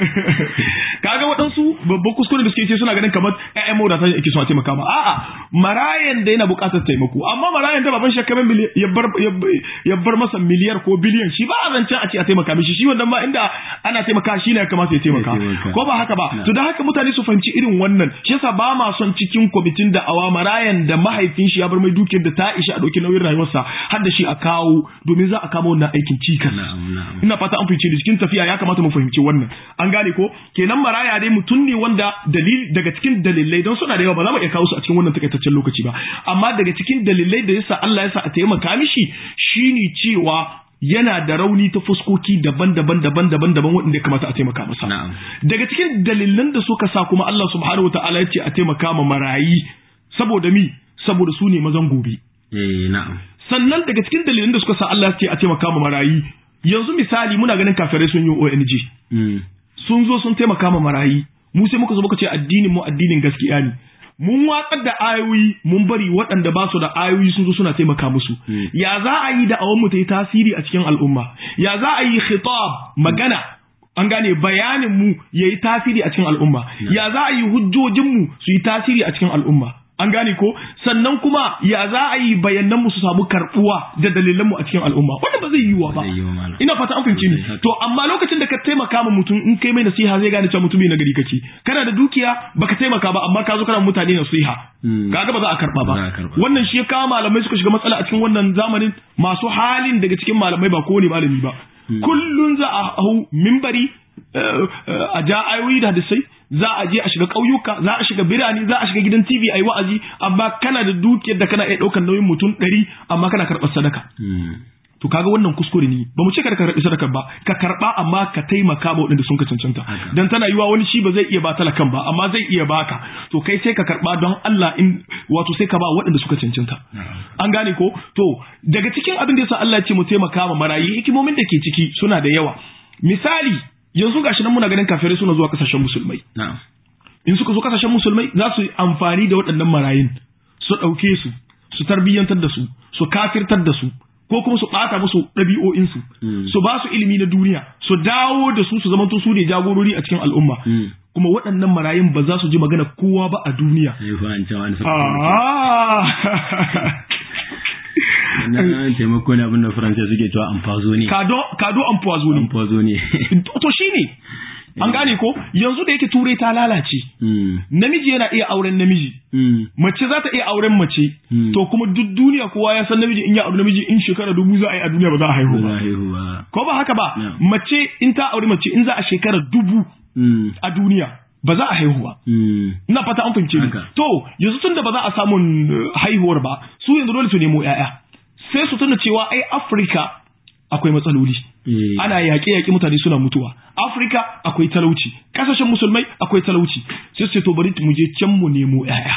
kaga waɗansu babban kuskure da suke ce suna ganin kamar ƴaƴan mawadata ne ake so a taimaka ma a'a marayan da yana buƙatar taimako amma marayan da baban shakka ya bar ya bar masa miliyar ko biliyan shi ba a zancen a ce a taimaka mishi shi wannan ma inda ana taimaka shi ne ya kamata ya taimaka Ya taimaka. ko ba haka ba Na. to da haka mutane su fahimci irin wannan shi yasa ba ma son cikin kwamitin da awa marayan da mahaifin shi ya bar mai dukiyar da ta ishi a ɗauki nauyin rayuwarsa har da shi a kawo domin za a kama wannan aikin cikas Na'am, na'am. ina fata an fahimci da cikin tafiya ya kamata mu fahimci wannan an gane ko kenan maraya dai mutum ne wanda dalil daga cikin dalilai don suna da yawa ba za mu iya kawo su a cikin wannan takaitaccen lokaci ba amma daga cikin dalilai da yasa Allah ya sa a taimaka mishi shine cewa yana da rauni ta fuskoki daban-daban daban-daban daban waɗanda ya kamata a taimaka masa Na'am. daga cikin dalilan da suka sa kuma Allah subhanahu wataala ya ce a taimaka ma marayi saboda mi saboda su ne mazan gobe Eh, na'am. sannan daga cikin dalilan da suka sa Allah ce a taimaka ma marayi yanzu misali muna ganin kafirai sun yi ONG Mm. sun zo sun taimaka ma marayi mu sai muka zo muka ce addinin mu addinin gaskiya ne mun watsar da ayoyi mun bari waɗanda ba su da ayoyi sun zo suna taimaka musu Mm. ya za a yi da awon mu ta yi tasiri a cikin al'umma ya za a yi khitab magana an gane bayanin mu ya yi tasiri a cikin al'umma ya za a yi hujjojin mu su yi tasiri a cikin al'umma an gane ko sannan kuma ya za a yi bayanan mu su samu karbuwa da dalilan mu a cikin al'umma wanda ba zai yiwuwa ba Zai yiwu malam. ina fata an fahimci ni Sosai. to amma lokacin da ka taimaka ma mutum in kai mai nasiha zai gane cewa mutum na gari kake kana da dukiya baka taimaka ba amma ka zo kana ma mutane nasiha Mm. kaga ba za a karba Ba za a ba karba. wannan shi ya kawo malamai suka shiga matsala a cikin wannan zamanin masu halin daga cikin malamai ba kowane malami ba kullun za a hau mimbari eh, eh, a ja ayoyi da hadisai za a je a shiga ƙauyuka za a shiga birane za a shiga gidan TV a yi wa'azi amma kana da dukiyar da kana iya ɗaukar nauyin mutum ɗari amma kana karɓar sadaka Mm. to kaga wannan kuskure ne ba mu ce ka karɓi sadaka ba ka karɓa amma ka taimaka ma waɗanda sun ka cancanta Haka. dan tana yiwa wani shi ba zai iya ba talakan ba amma zai iya baka to kai sai ka karɓa don Allah in wato sai ka ba waɗanda suka cancanta an gane ko to daga cikin abin da yasa Allah ya ce mu taimaka ma marayi hikimomin da ke ciki suna da yawa misali yanzu gashi nan muna ganin kafirai suna zuwa kasashen musulmai na'am in suka zo kasashen musulmai za su yi amfani da waɗannan marayin su ɗauke su su tarbiyyantar da su su kafirtar da su ko kuma su ɓata musu ɗabi'o'insu Mm. su ba su ilimi na duniya su dawo da su su zamanto su ne jagorori a cikin al'umma Mm. kuma waɗannan marayun ba za su ji magana kowa ba a duniya sai fa an cewa an saka Ah! na taimako ne abin da faransa suke cewa amfazo ne kado kado empoisonné amfazo ne to shine an gane ko yanzu da yake turai ta lalace Mm. namiji yana iya auren namiji Mm. mace za ta iya auren mace Hmm. to kuma duk duniya kowa ya san namiji in ya auri namiji in shekara dubu za a yi a duniya ba za a haihu ba za ba a haihu ba ko ba haka ba Yeah. mace in ta auri mace in za a shekara dubu Mm. a duniya ba za a haihu ba Mm. ina fata an fahimce ni Haka. to yanzu tun da ba za a samu uh, haihuwar ba su yanzu dole su nemo yaya sai su tuna cewa ai Afirka akwai matsaloli Eh. ana yaƙe-yaƙe mutane suna mutuwa Afirka akwai talauci ƙasashen musulmai akwai talauci sai su ce to bari mu je can mu nemo yaya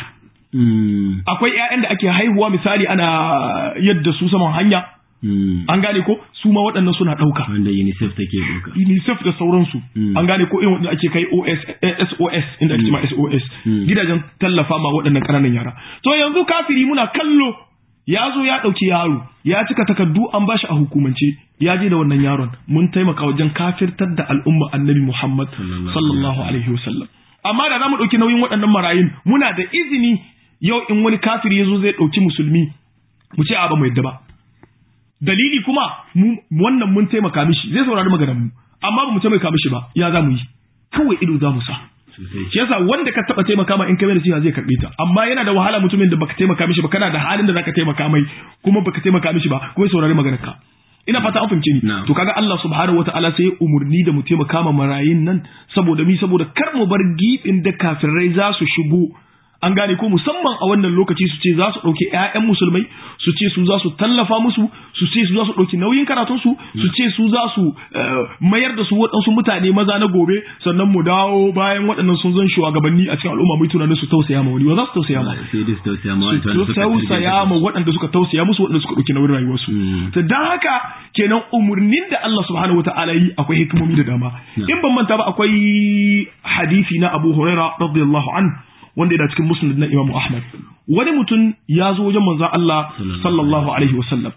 Mm. akwai ƴaƴan da ake haihuwa misali ana yadda su saman hanya Mm. an gane ko su ma waɗannan suna ɗauka wanda UNICEF take doka UNICEF da sauransu Mm. an gane ko irin wanda ake kai OS eh, SOS inda ake ma SOS Mm. gidajen tallafa ma waɗannan ƙananan yara to yanzu kafiri muna kallo ya zo ya ɗauki yaro ya cika takardu an bashi a hukumance ya je da wannan yaron mun taimaka wajen kafirtar da al'umma annabi Muhammad Sallallahu sallallahu alaihi wasallam amma da za mu ɗauki nauyin waɗannan marayun muna da izini yau in wani kafiri ya zo zai ɗauki musulmi mu ce a ba mu yadda ba dalili kuma mu wannan mun taimaka mishi zai saurari maganar mu amma ba mu taimaka mishi ba ya za mu yi kawai ido za mu sa sosai shi yasa wanda ka taba taimaka ma in kai mai nasiha zai karbe ta amma yana da wahala mutumin da baka taimaka mishi ba kana da halin da zaka taimaka mai kuma baka taimaka mishi ba kuma ya saurari maganar ka ina fata an fahimce ni Na'am. to kaga Allah subhanahu wataala sai ya umurni da mu taimaka ma marayin nan saboda mi saboda kar mu bar gibin da kafirai za su shigo an gane ko musamman a wannan lokaci su ce za su ɗauki 'ya'yan musulmai su ce su za su tallafa musu su ce su za su ɗauki nauyin karatunsu su ce su za su eh, mayar da su waɗansu mutane maza na gobe sannan mu dawo bayan waɗannan sun zan shugabanni a cikin al'umma mai tunanin su tausaya ma wani ba za su tausaya ma sai dai su tausaya ma wanda su suka tausaya ma waɗanda suka tausaya musu waɗanda suka ɗauki nauyin rayuwarsu Mm. to dan haka kenan umurnin da Allah subhanahu wataala yi akwai hikimomi da dama in ban manta ba akwai hadisi na Abu Huraira radiyallahu an wanda yana cikin musnad na Imam Ahmad wani mutum ya zo wajen manzon Allah Sallallahu sallallahu alaihi wasallam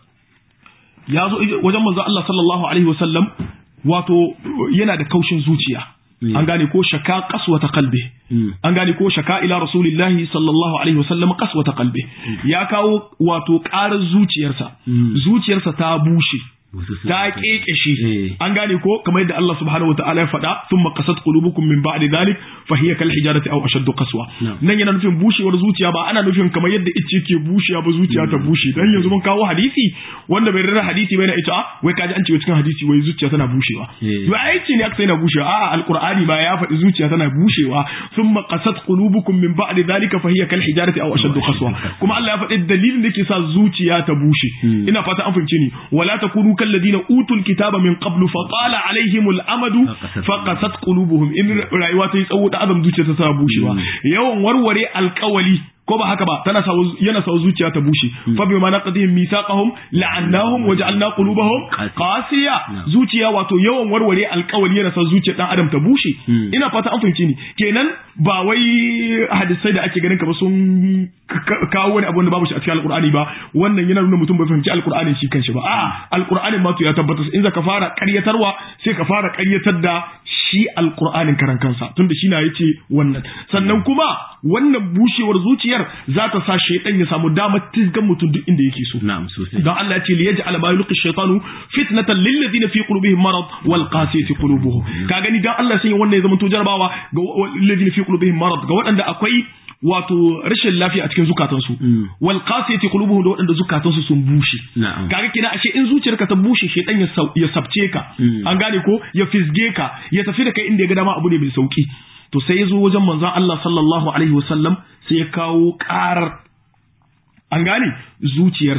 ya zo wajen manzon Allah sallallahu alaihi wasallam wato yana da kaushin zuciya Mm. an gane ko shaka qaswata qalbi Mm. an gane ko shaka ila rasulillahi sallallahu alaihi wasallam qaswata qalbi ya kawo wato ƙarar zuciyarsa Mm. zuciyarsa ta bushe Wasu su- ta kekeshe Eh. an gane ko kamar yadda Allah subhanahu wataala ya faɗa thumma qasat qulubukum min ba'di dhalik fa hiya kal hijarati aw ashaddu qaswa Na'am. nan yana nufin bushewar zuciya ba ana nufin kamar yadda ice ke bushewa ba zuciya ta bushe dan yanzu mun kawo hadisi wanda bai rarra hadisi bai na ita ah, wai kaji an ce cikin hadisi wai zuciya tana bushewa Eh. to aiki ne aka sai na bushewa a'a alqur'ani ba ya faɗi zuciya tana bushewa thumma qasat qulubukum min ba'di dhalika fa hiya kal hijarati aw ashaddu qaswa kuma Allah ya faɗi dalilin da ke sa zuciya ta bushe Hmm. ina fata an fahimce ni wala takunu kal ladina utul kitaba min qablu fa tala alaihim al amadu Faqasat fa qasat qulubuhum in rayuwa ta yi tsawo da adam zuciya ta sa bushewa yawan warware alkawali ko ba haka ba tana sa yana sa zuciya ta bushe fa bima naqdihim mithaqahum la'annahum wa ja'alna qulubahum qasiya zuciya wato yawan warware alkawali yana sa zuciyar dan adam ta bushe Hmm. ina fata an fahimce ni kenan ba wai hadisai da ake ganin ka ba sun ka- ka- kawo wani abu wanda babu shi a cikin alkur'ani ba wannan yana nuna mutum bai fahimci alkur'ani shi kanshi ba a'a alkur'anin ma to ya tabbatar in za ka fara ƙaryatarwa sai ka fara ƙaryatar da shi alkur'anin karan kansa tunda shi na yace wannan sannan kuma wannan bushewar zuciyar za ta sa shaitan ya samu damar tizgan mutum duk inda yake so na'am sosai dan Allah ya ce li yaj'al ma yulqi shaytanu fitnatan lil ladina fi qulubihim marad wal qasiyati qulubuhum ka gani dan Allah sai wannan ya zama to jarabawa ga lil ladina fi qulubihim marad ga waɗanda akwai wato rashin lafiya a cikin zukatansu Mm. wal qasiyati qulubuhum da waɗanda zukatansu sun bushe Na'am. kaga kina ashe in zuciyarka ta bushe shedan ya sau- ya sabce ka Mm. an gane ko ya fisge ka ya tafi da kai inda ya ga dama abu ne mai sauki to sai ya zo wajen manzon Allah sallallahu alaihi wasallam sai ya kawo karar an gane zuciyarsa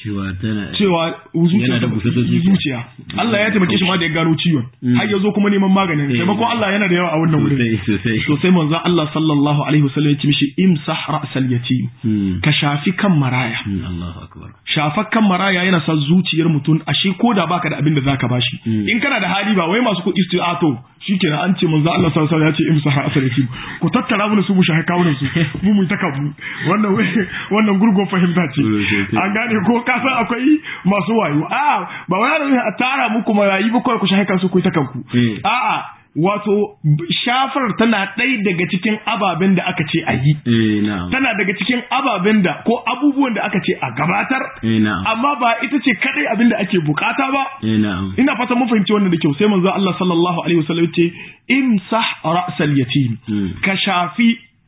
cewa tana cewa zuciya Yana da busassar zuciya. zuciya Allah ya taimake shi ma da ya gano ciwon Mm. har ya zo kuma neman maganin Eh. taimakon Allah yana da yawa a wannan wurin sosai sosai to sai manzon Allah sallallahu alaihi wasallam ya ce mishi imsah ra'sal yatim Mm. ka shafi kan maraya Mm, Allahu akbar shafar kan maraya yana sa zuciyar mutum ashe ko da baka da abin da zaka bashi Mm. in kana da hali ba wai masu kuɗi su a to shikenan an ce manzo Allah sallallahu alaihi wasallam ya ce imsah ra'sal yatim ku tattara mu su mu shahi kawunan su mu mu ta kabu wannan wannan gurgo fahimta ce Sosai. an gane ko ka san akwai masu wayo a ba wai ana nufin a tara muku marayi ba kawai ku shahi kansu ku ta kanku Eh. a'a wato b- shafar tana ɗaya daga cikin ababen da aka ce a yi eh na'am tana daga cikin ababen da ko abubuwan da aka ce a gabatar eh na'am amma ba ita ce kadai abin da ake bukata ba eh na'am ina fata mun fahimci wannan da kyau sai manzo Allah sallallahu alaihi wasallam ce imsah ra'sal yatim Mm. ka shafi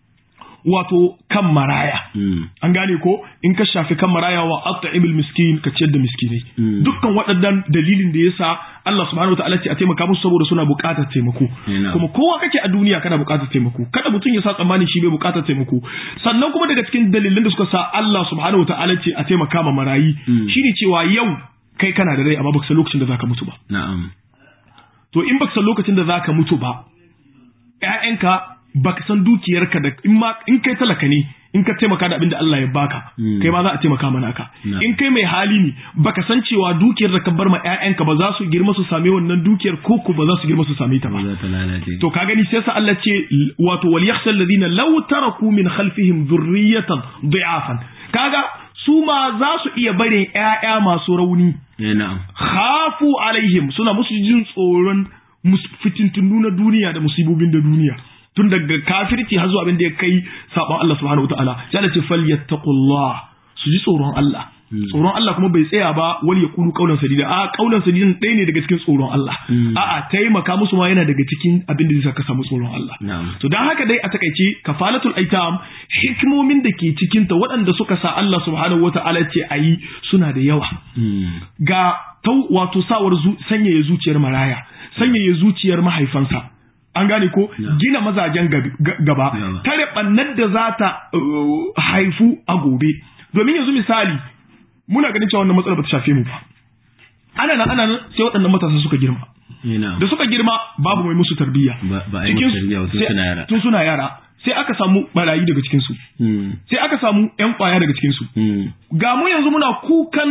wato kan maraya Mm. an gane ko in ka shafi kan maraya wa at'imul miskin ka ciyar da miskinai Mm. dukkan waɗannan dalilin da yasa Allah subhanahu wataala ce a taimaka musu saboda suna buƙatar taimako Ina. kuma kowa kake a duniya kana buƙatar taimako kada mutum ya sa tsammanin shi bai buƙatar taimako sannan kuma daga cikin dalilan da suka sa Allah subhanahu wataala ce a taimaka ma marayi Mm. shine cewa yau kai kana da rai amma baka san lokacin da zaka mutu ba na'am to in baka san lokacin da zaka mutu ba ƴaƴanka baka san dukiyarka da in ma in kai talaka ne in ka taimaka da abin da Allah ya baka Mm. kai ma za a taimaka mana ka Na. in kai mai hali ne baka san cewa dukiyar da ka bar ma ƴaƴanka ba za su girma su same wannan dukiyar ko ko ba za su girma su same ta ba ba za ta lalace to ka gani sai sa Allah ce wato wal yakhsha alladhina law taraku min khalfihim dhurriyatan dhi'afan kaga su ma za su iya barin ƴaƴa masu rauni eh na'am khafu alaihim suna musu jin tsoron mus- fitintunu na duniya da musibobin da duniya tun daga kafirci har zuwa abin da ya kai sabon Allah subhanahu wataala sai Allah ce falyattaqullah su ji tsoron Allah Hmm. tsoron Allah kuma bai tsaya ba wal yaqulu qawlan sadida a qawlan sadidan ɗaya ne daga cikin tsoron Allah Hmm. a'a taimaka musu ma yana daga cikin abin da zai saka samu tsoron Allah na'am to dan haka dai a takaice kafalatul aitam hikimomin da ke cikin ta waɗanda suka sa Allah subhanahu wataala ce ayi suna da yawa Mm. ga tau wato sawar zu- sanyaya zuciyar maraya sanyaya zuciyar mahaifansa an gane ko Yeah. gina mazajen gab- ga- gaba Yeah. tare bannar da za ta uh, haifu a gobe domin yanzu misali muna ganin cewa wannan matsalar ba ta shafe mu ba ana nan ana nan sai waɗannan matasa suka girma eh na'am da suka girma babu mai musu tarbiyya ba ba a yi Cikin- musu tarbiyya ba tun sai- suna yara tun suna yara sai aka samu barayi daga cikin su Mm. sai aka samu yan kwaya daga cikin su Mm. ga mu yanzu muna kukan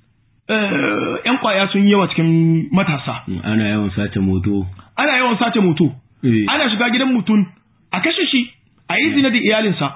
eh, yan kwaya sun yi yawa cikin matasa Mm. ana yawan sace moto ana yawan sace moto eh ana shiga gidan mutum a kashe shi a yi zina da iyalinsa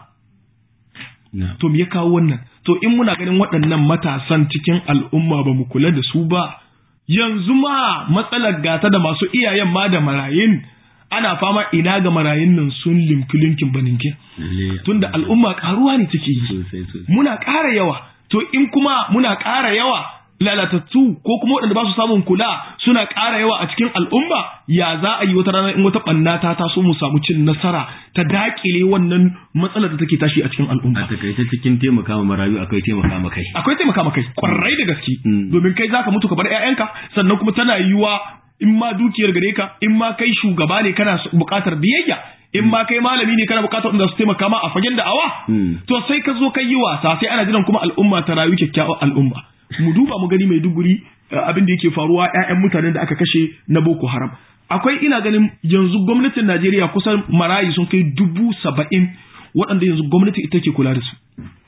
na'am to me ya kawo wannan to in muna ganin waɗannan matasan cikin al'umma ba mu kula da su ba yanzu ma matsalar gata da masu iyayen ma da marayin ana fama ina ga marayun nan sun limki linkin baninkin lalle tunda al'umma karuwa ne take yi sosai sosai muna ƙara yawa to in kuma muna ƙara yawa lalatattu ko kuma waɗanda ba su samun kula suna ƙara yawa a cikin al'umma ya za a yi wata rana in wata ɓanna ta taso mu samu cin nasara ta daƙile wannan matsalar da take tashi a cikin a al'umma takaice cikin taimaka ma marayu akwai taimaka ma kai akwai taimaka maka kwarai da gaske Mm. domin kai zaka mutu ka bar ƴaƴanka sannan kuma tana yiwuwa in ma dukiyar gare ka in ma kai shugaba ne kana buƙatar biyayya in ma kai malami ne kana buƙatar wanda su taimaka ma a fagen da'awa Mm. to sai ka zo kai yi wasa sai ana jiran kuma al'umma ta rayu kyakkyawar al'umma mu duba mu gani mai duguri abin da yake faruwa ƴaƴan mutanen da aka kashe na Boko Haram akwai ina ganin yanzu gwamnatin Najeriya kusan marayi sun kai dubu saba'in waɗanda yanzu gwamnati ita ke kula da su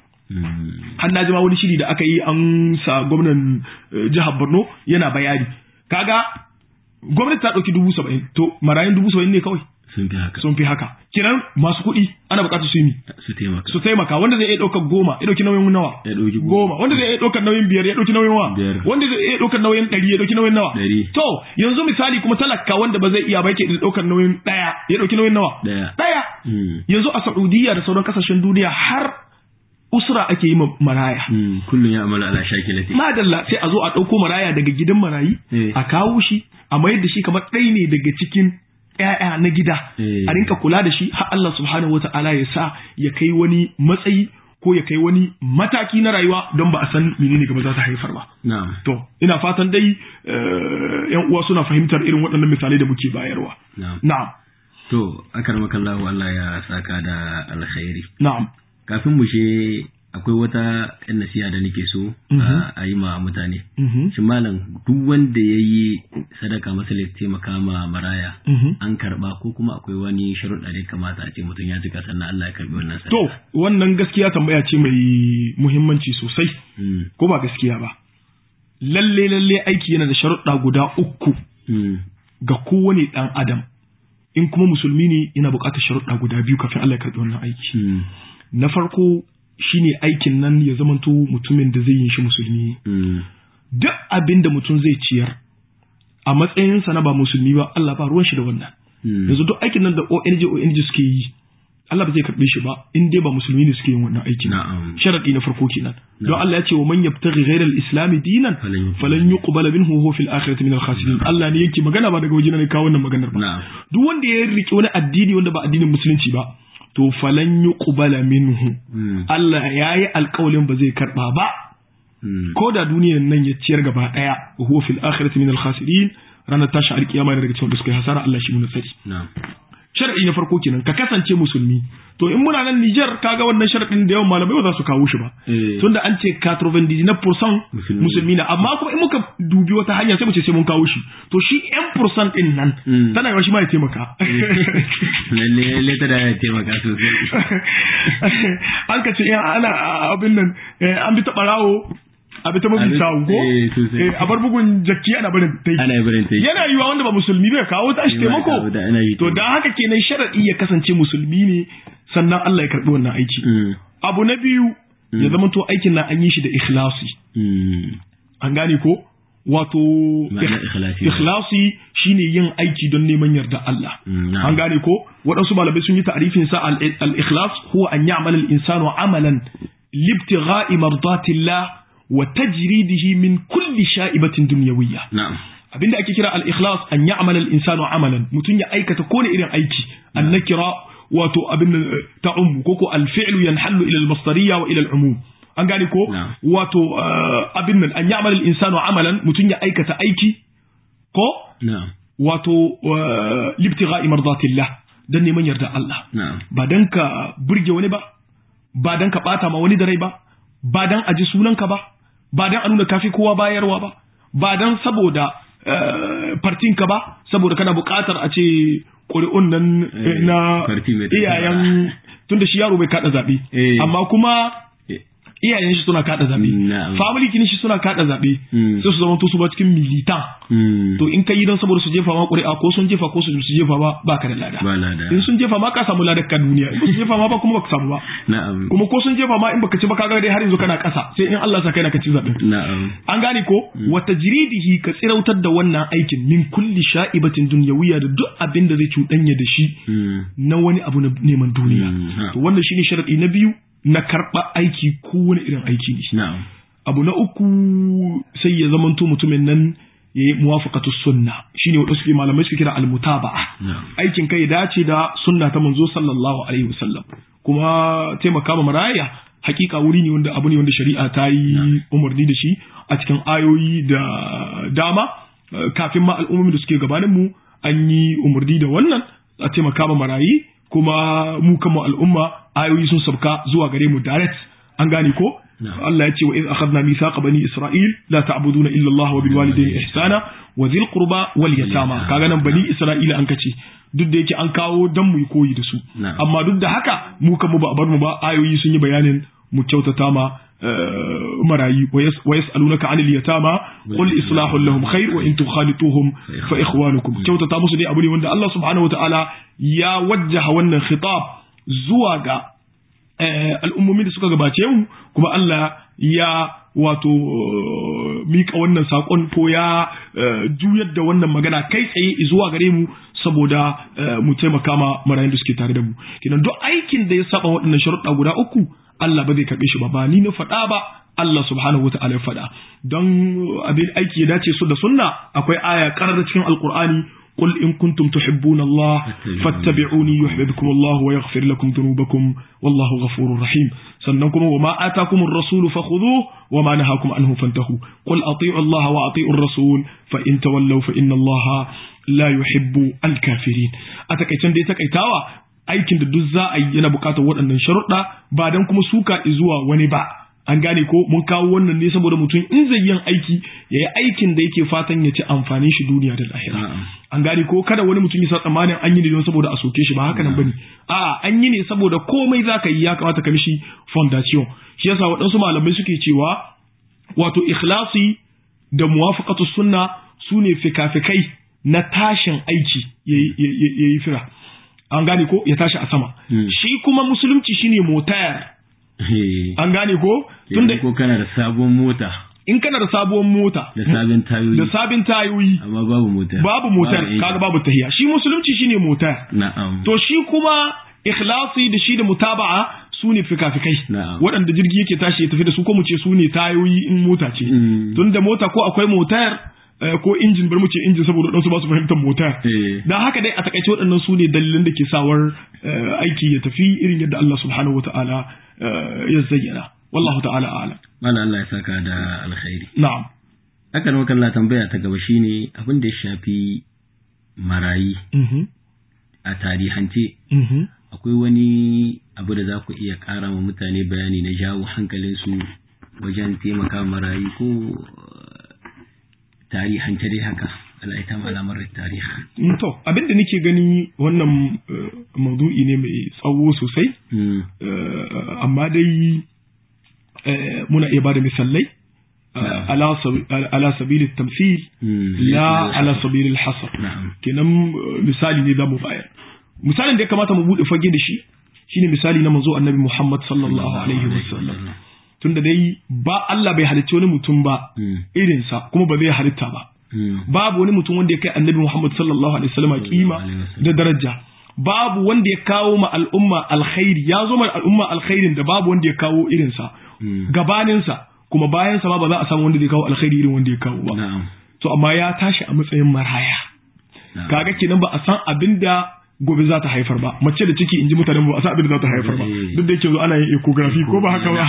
Mm. har na ji ma wani shiri da aka yi an sa gwamnan eh, jihar Borno yana bayani kaga gwamnati ta ɗauki dubu saba'in to marayun dubu saba'in ne kawai sun fi haka sun fi haka kiran masu kuɗi ana buƙatar su yi mi su taimaka su taimaka wanda zai iya ɗaukar goma ya ɗauki nauyin nawa ya ɗauki goma wanda zai iya ɗaukar nauyin biyar ya ɗauki nauyin wa Biyar. wanda zai iya ɗaukar nauyin ɗari ya ɗauki nauyin nawa Ɗari. to yanzu misali kuma talaka wanda ba zai iya ba yake ɗaukar nauyin ɗaya ya ɗauki nauyin nawa Ɗaya. ɗaya Mm. yanzu a Saudiya da sauran kasashen duniya har usra ake yi ma maraya Mm. kullum ya amala ala shakilati madalla sai a zo a ɗauko maraya daga gidan marayi Eh. a kawo shi a mayar da shi kamar ɗaya ne daga cikin ƴaƴa na gida Eh. a rinka kula da shi har Allah subhanahu wata'ala ya sa ya kai wani matsayi ko ya kai wani mataki na rayuwa don ba a san menene gaba za ta haifar ba na'am to ina fatan dai eh, yan uwa suna fahimtar irin waɗannan misalai da muke bayarwa na'am na'am to akarmakallahu Allah ya saka da alkhairi na'am kafin mu she akwai wata yan nasiha da nake so Mhm. a yi ma mutane Mhm. shi malam duk wanda ya yi sadaka masa ya taimaka ma maraya Mhm. an karba ko kuma akwai wani sharuɗa da ya kamata a ce mutum ya jika sannan Allah ya karbi wannan sadaka To, wannan gaskiya tambaya ce mai muhimmanci sosai, Mm, ko ba gaskiya ba. Lalle lalle aiki yana da sharuɗa guda uku mm, ga kowane ɗan adam. In kuma musulmi ne yana buƙatar sharuɗa guda biyu kafin Allah ya karɓi wannan aiki. mm, Na farko shine aikin nan ya zamanto mutumin da zai yi shi musulmi. mm, Duk abin da mutum zai ciyar a matsayinsa na ba musulmi ba Allah ba ruwan shi da wannan. mm. Yanzu duk aikin nan da ONG ONG suke yi Allah ba zai karɓe shi ba in dai ba musulmi ne suke yin wannan aikin. Na'am. sharadi na farko kenan don Na'am. Allah ya ce wa man yabtaghi ghayra al-islam dinan Falan yuqbal falan yuqbala minhu wa huwa fil akhirati min al-khasirin Allah ne yake magana ba daga wajena ne kawo wannan maganar ba Na'am. duk wanda ya riki wani addini wanda ba addinin musulunci ba to falan yuqbala minhu Mm, Allah yayi alƙawalin ba zai karba ba mm, ko da duniyar nan ya ciyar gaba daya wa huwa fil akhirati min al-khasirin ranar tashi alkiyama yana daga cikin da suka yi hasara Allah shi mun tsari Na'am. sharadi na farko kenan ka kasance musulmi to in muna nan Niger kaga wannan sharadin da yawan malamai ba za su kawo shi ba Eh. tunda an ce 99% Musulmi. musulmi na amma kuma in muka dubi wata hanya sai mu ce sai mun kawo shi to shi 1% din nan Mm. tana yawa shi ma ya taimaka Lalle lalle ta da ya taimaka sosai. an ka ce in ana abin nan eh, an bi ta barawo a bi ta mafi Abin- sawu ko eh, sosai. Eh, a bar bugun jakki ana barin ta yi Ana yi barin ta yi. yana yiwa wanda ba musulmi bai kawo tashi Yana taimako kawo da- ana yi to da haka kenan sharadi ya kasance musulmi ne sannan Allah ya karbi wannan aiki Mm, abu na biyu ya zama to aikin nan an yi shi da ikhlasi mm, an gane ko wato Ma'ana ikh- ikhlasi. ikhlasi shine yin aiki don neman yarda Allah Mm, na'am. an gane ko waɗansu malamai sun yi ta'arifin sa al- al-ikhlas huwa an ya'mal al-insanu amalan libtigha'i mardatillah wa tajridihi min kulli sha'ibatin dunyawiyya Na'am. abinda ake kira al-ikhlas an ya'mal al-insanu amalan mutun ya aikata ko irin aiki an nakira wato abin eh, ta'um ko ko al-fi'lu yanhallu ila al-masdariyya wa ila al-umum an gane ko Na'am. wato eh, abin nan an ya'mal al-insanu amalan mutun ya aikata aiki ko Na'am. wato eh, libtigha'i mardatillah dan neman yarda Allah Na'am. ba dan ka burge wani ba ba dan ka bata ma wani da rai ba ba dan aji sunanka ba ba dan a nuna kafi kowa bayarwa ba ba dan saboda eh, fartinka ba saboda kana buƙatar a ce ƙuri'un nan eh, Eh, na farti mai tafiya. iyayen tunda shi yaro bai kada zaɓe Eh. amma kuma Eh, iyayen shi suna kada zaɓe Na'am. family kin shi suna kada zaɓe Mm. sai su zama to su ba cikin militan mm, to in ka yi don saboda su jefa ma ƙuri'a ko sun jefa ko su su jefa ba ba ka da lada Ba lada. in sun jefa ma ka samu ladar ka duniya in ba su jefa ma ba kuma baka samu ba Na'am. kuma ko sun jefa ma in baka ci ba kaga dai har yanzu kana ƙasa sai in Allah sa kai na ka ci zaɓen Na'am. an gane ko wata jiridihi ka tsirautar da wannan aikin min kulli sha'ibatin dunyawiyya da duk abin da zai cuɗanya da shi Mm, na wani abu na neman duniya Mm, ha. to wannan shine sharadi na biyu na karɓa aiki ko wani irin aiki ne Na'am. abu na uku sai ya zamanto mutumin nan ya yi muwafaqatu sunna shine wanda suke malamai suke kira almutaba'a Na'am. aikin kai ya dace da sunna ta manzo sallallahu alaihi wasallam kuma taimaka ma maraya hakika wuri ne wanda abu ne wanda shari'a ta yi umarni da shi a cikin ayoyi da dama Eh, kafin ma al'ummomin da suke gabanin mu an yi umarni da wannan a taimaka ma marayi kuma mu kama al'umma ayoyi sun sabka zuwa gare mu direct an gane ko Na'am. Allah ya ce wa iz akhadna mithaqa bani isra'il la ta'buduna illa Allah wa bil walidayni ihsana wa dhil qurba wal yatama kaga nan bani isra'ila an kace duk da yake an kawo dan mu yi koyi da su Na'am. amma duk da haka mu kan mu ba a bar mu ba ayoyi sun yi bayanin mu kyautata ma eh, marayi wa yas- wa yas'alunaka 'anil yatama qul islahu lahum khair wa in tukhalituhum fa ikhwanukum kyautata musu dai abu ne wanda Allah subhanahu wataala ya wajjaha wannan khitab zuwa ga eh, al'ummomin da suka gabace mu kuma Allah ya wato eh, mika wannan saƙon ko ya eh, juyar da wannan magana kai tsaye zuwa gare mu saboda eh, mu taimaka ma marayun da suke tare da mu kenan duk aikin da ya saba waɗannan sharuɗa guda uku Allah ba zai karɓe shi ba ba ni na faɗa ba Allah subhanahu wata'ala ya faɗa don abin aiki ya dace su da sunna akwai aya ƙarar cikin alƙur'ani قل إن كنتم تحبون الله فاتبعوني يحببكم الله ويغفر لكم ذنوبكم والله غفور رحيم سنكم وما آتاكم الرسول فخذوه وما نهاكم عنه فانتهوا قل أطيعوا الله وأطيعوا الرسول فإن تولوا فإن الله لا يحب الكافرين أتكيتن دي تكيتاوا aikin da duk za a yi yana buƙatar waɗannan sharuɗa ba dan kuma suka zuwa wani ba an gane ko mun kawo wannan ne saboda mutum in zai yin aiki ya yi aikin da yake fatan ya ci amfanin shi duniya da lahira Na'am. an gane ko kada wani mutum ya sa tsammanin an yi ne don saboda a soke shi ba haka nan bane a'a an yi ne saboda komai zaka yi ya kamata ka mishi foundation shi yasa waɗansu malamai suke cewa wato ikhlasi da muwafaqatu sunna sune fikafikai na tashin aiki yayi- yayi yayi fira an gane ko ya tashi a sama Hmm. shi kuma musulunci shine motar Eh, an gane ko tunda ko kana da sabon mota in kana da sabuwar mota da sabon tayoyi da sabin tayoyi amma babu mota babu motar inji. kaga babu tahiya shi musulunci shine motar na'am to shi kuma ikhlasi da shi da mutaba'a su ne fikafikai Na'am. waɗanda jirgi yake tashi ya tafi da su ko mu ce su ne tayoyi in mota ce Mm. tun da mota ko akwai motar eh, ko injin bar mu ce injin saboda waɗansu ba su fahimtar motar Eh. dan haka dai a takaice waɗannan su ne dalilan da ke sawar eh, aiki ya tafi irin yadda Allah subhanahu wata'ala eh, ya zayyana wallahu ta'ala a'lam Malam Allah ya saka da alkhairi na'am haka nan kalla tambaya ta gaba shine abin da ya shafi marayi mhm a tarihance mhm akwai wani abu da za ku iya ƙara wa mutane bayani na jawo hankalinsu wajen taimaka marayu ko eh, tarihance dai haka al'aita alamar tarihi Mm, to abin da nake gani wannan eh, maudu'i ne mai tsawo sosai Mm, Eh, amma dai eh, muna iya bada misalai eh, ala sabi- ala sabili tamthil mm, la ala sabili hasar na'am kenan eh, misali ne zamu bayar misalin da ya kamata mu bude fage da shi shine misali na manzo annabi Muhammad sallallahu alaihi wasallam tunda dai ba Allah bai halicci wani mutum ba Mm, irinsa kuma ba zai halitta ba mm, babu wani mutum wanda ya kai annabi Muhammad sallallahu alaihi wasallam kima alaihi wasallam. da daraja babu wanda ya kawo ma al'umma alkhairi ya zo ma al'umma alkhairin da babu wanda ya kawo irinsa mm, gabaninsa kuma bayansa ma ba za a samu wanda zai kawo alkhairi irin wanda ya kawo ba na'am to amma ya tashi a matsayin maraya na'am. kaga kenan ba a san abin da gobe za ta haifar ba mace da ciki in ji mutanen ba a san abin da za ta haifar ba Eh. duk da yake zo ana yin ecography ko ba haka ba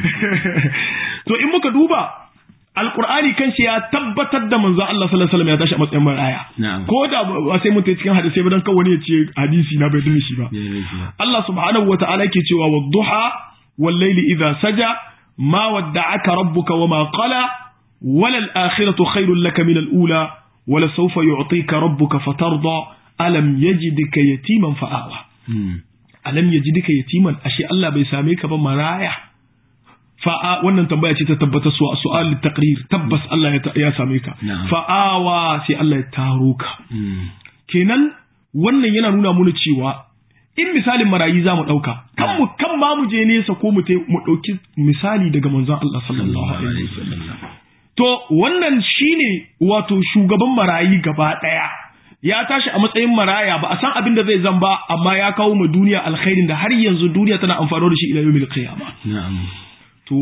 to in muka duba alqur'ani kanshi ya tabbatar da manzo Allah sallallahu alaihi wasallam ya tashi a matsayin maraya Na'am. ko da ba sai mun ta cikin hadisi ba dan kawai ya ce hadisi na bai dumi shi ba Ya yi shi ba. Allah subhanahu wa ta'ala ke cewa wadduha wal layli idha saja ma wadda'aka rabbuka wama qala wala al akhiratu khairul laka min al ula wala sawfa yu'tika rabbuka fatarda alam yajidka yatiman fa'awa Mm, alam yajidka yatiman ashe Allah bai same ka ba maraya fa'a wannan tambaya ce ta tabbata su su'al taqrir tabbas Allah ya ta- ya same ka Na'am. fa'awa sai Allah ya taro ka mm, kenan wannan yana nuna mana cewa in misalin marayi za mu ɗauka kan mu kan ma mu je nesa ko mu te- mu ɗauki misali daga manzon Allah sallallahu alaihi wasallam to wannan shine wato shugaban marayi gaba ɗaya ya tashi a matsayin maraya ba a san abin da zai zan ba amma ya kawo ma duniya alkhairin da har yanzu duniya tana amfani da shi ila yawmil qiyama na'am to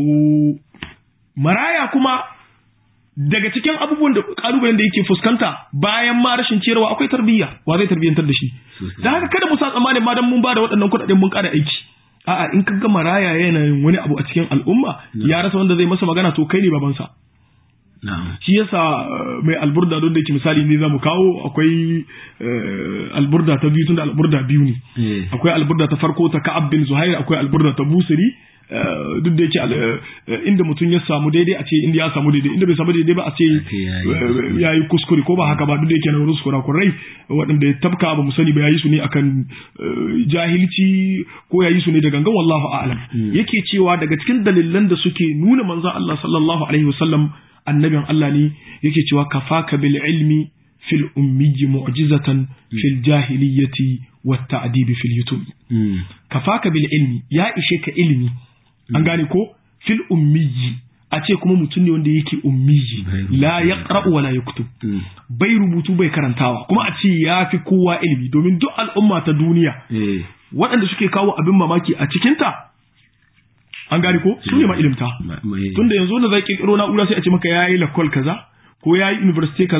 maraya kuma daga cikin abubuwan da kalubalen da yake fuskanta bayan ma rashin ciyarwa akwai tarbiyya wa zai tarbiyyantar da shi Sosai. da haka kada mu sa tsammanin ma dan mun ba da waɗannan kuɗaɗen mun ƙara aiki a'a in ka ga maraya yana yin wani abu a cikin al'umma ya rasa wanda zai masa magana to kai ne babansa na'am shi yasa eh, mai alburda don da yake misali ne zamu kawo akwai eh, alburda ta biyu tunda alburda biyu ne eh akwai alburda ta farko ta Ka'ab bin Zuhair akwai alburda ta Busiri eh, duk da yake al- eh, inda mutum ya samu daidai a ce inda ya samu daidai inda bai samu daidai ba a ce ce yayi eh, ya yi kuskure ko ba haka ba duk da yake na wurin kurakurai waɗanda ya tabka ba mu sani ba ya yi su ne akan eh, jahilci ko ya yi su ne da gangan wallahu a'lam yake cewa daga cikin dalilan da suke nuna manzon Allah sallallahu alaihi wasallam annabin Allah ne yake cewa kafaka bil ilmi fil ummiyyi mu'jizatan fil jahiliyyati wat ta'dibi fil yutub mm, kafaka bil ilmi ya ishe ka ilimi an gane ko fil ummiyyi a ce kuma mutum ne wanda yake ummiyyi Bai rubutu. la yaqra'u wa la yaktub mm, bai rubutu bai karantawa kuma a ce ya fi kowa ilimi domin duk al'umma ta duniya eh waɗanda suke kawo abin mamaki a cikinta an gane ko su ne ma ilimta ma- mai tunda yanzu wanda zai kirkiro na'ura sai a ce maka yayi lakol kaza ko yayi university kaza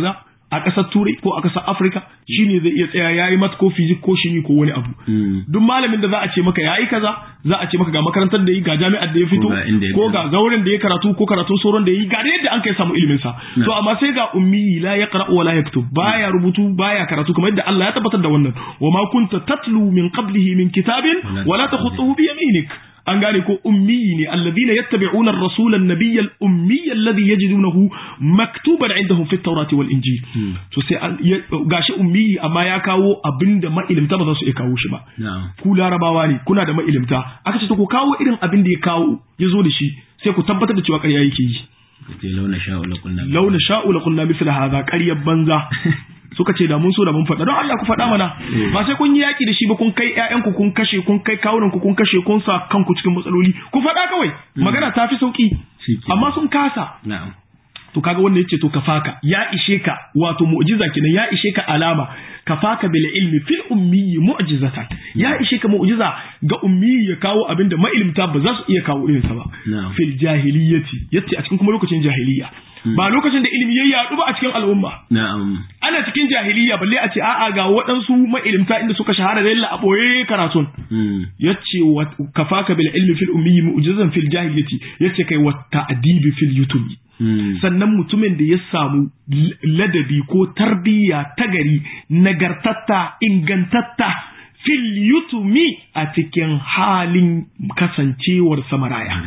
a ƙasar turai ko a ƙasar afirka shine zai iya tsaya yayi mat ko fizik ko shimi ko wani abu duk malamin da za a ce maka yayi kaza za a ce maka ga makarantar da yi ga jami'ar da ya fito ko ga zauren da ya karatu ko karatu sauran da yi ga da yadda an kai samu ilimin sa to amma sai ga ummi la yaqra wa la yaktub baya rubutu baya karatu kamar yadda Allah ya tabbatar da wannan wa ma kunta tatlu min qablihi min kitabin wa la takhutuhu bi yaminik an gane ko ummiyi ne alladhina yattabi'una ar-rasula an-nabiyya al-ummiyya alladhi yajidunahu maktuban 'indahum fi at-taurati wal injil to sai gashi ummiyi amma ya kawo abinda ma'ilimta ba za su iya kawo shi ba ku larabawa ne kuna da ma'ilimta aka ce to ku kawo irin abin da ya kawo ya zo da shi sai ku tabbatar da cewa ƙarya yake yi launa sha'u la kunna launa sha'u la kunna mithla hadha ƙaryar banza suka ce da mun so da mun faɗa don Allah ku faɗa mana ba sai kun yi yaƙi da shi ba kun kai ƴaƴanku kun kashe kun kai kawunan ku kun kashe kun sa kanku cikin matsaloli ku faɗa kawai magana ta fi sauki amma sun kasa to kaga wanda yace to kafaka ya ishe ka wato mu'jiza kenan ya ishe ka alama kafaka bil ilmi fil ummi mu'jizatan ya ishe ka mu'jiza ga ummi ya kawo abinda ma'ilmta ba za su iya kawo irin sa ba fil jahiliyyati yace a cikin kuma lokacin jahiliya ba lokacin da ilimi ya yaɗu ba a cikin al'umma. Na'am. Ana cikin jahiliya balle a ce a'a ga waɗansu ma'ilimta inda suka shahara da a ɓoye karatun. Ya ce wa kafaka bil ilmi fil ummi mu'jizan fil jahiliyati ya ce kai wa ta'dibi fil yutumi. Sannan mutumin da ya samu ladabi ko tarbiyya ta gari nagartatta ingantatta fil yutumi a cikin halin kasancewar samaraya.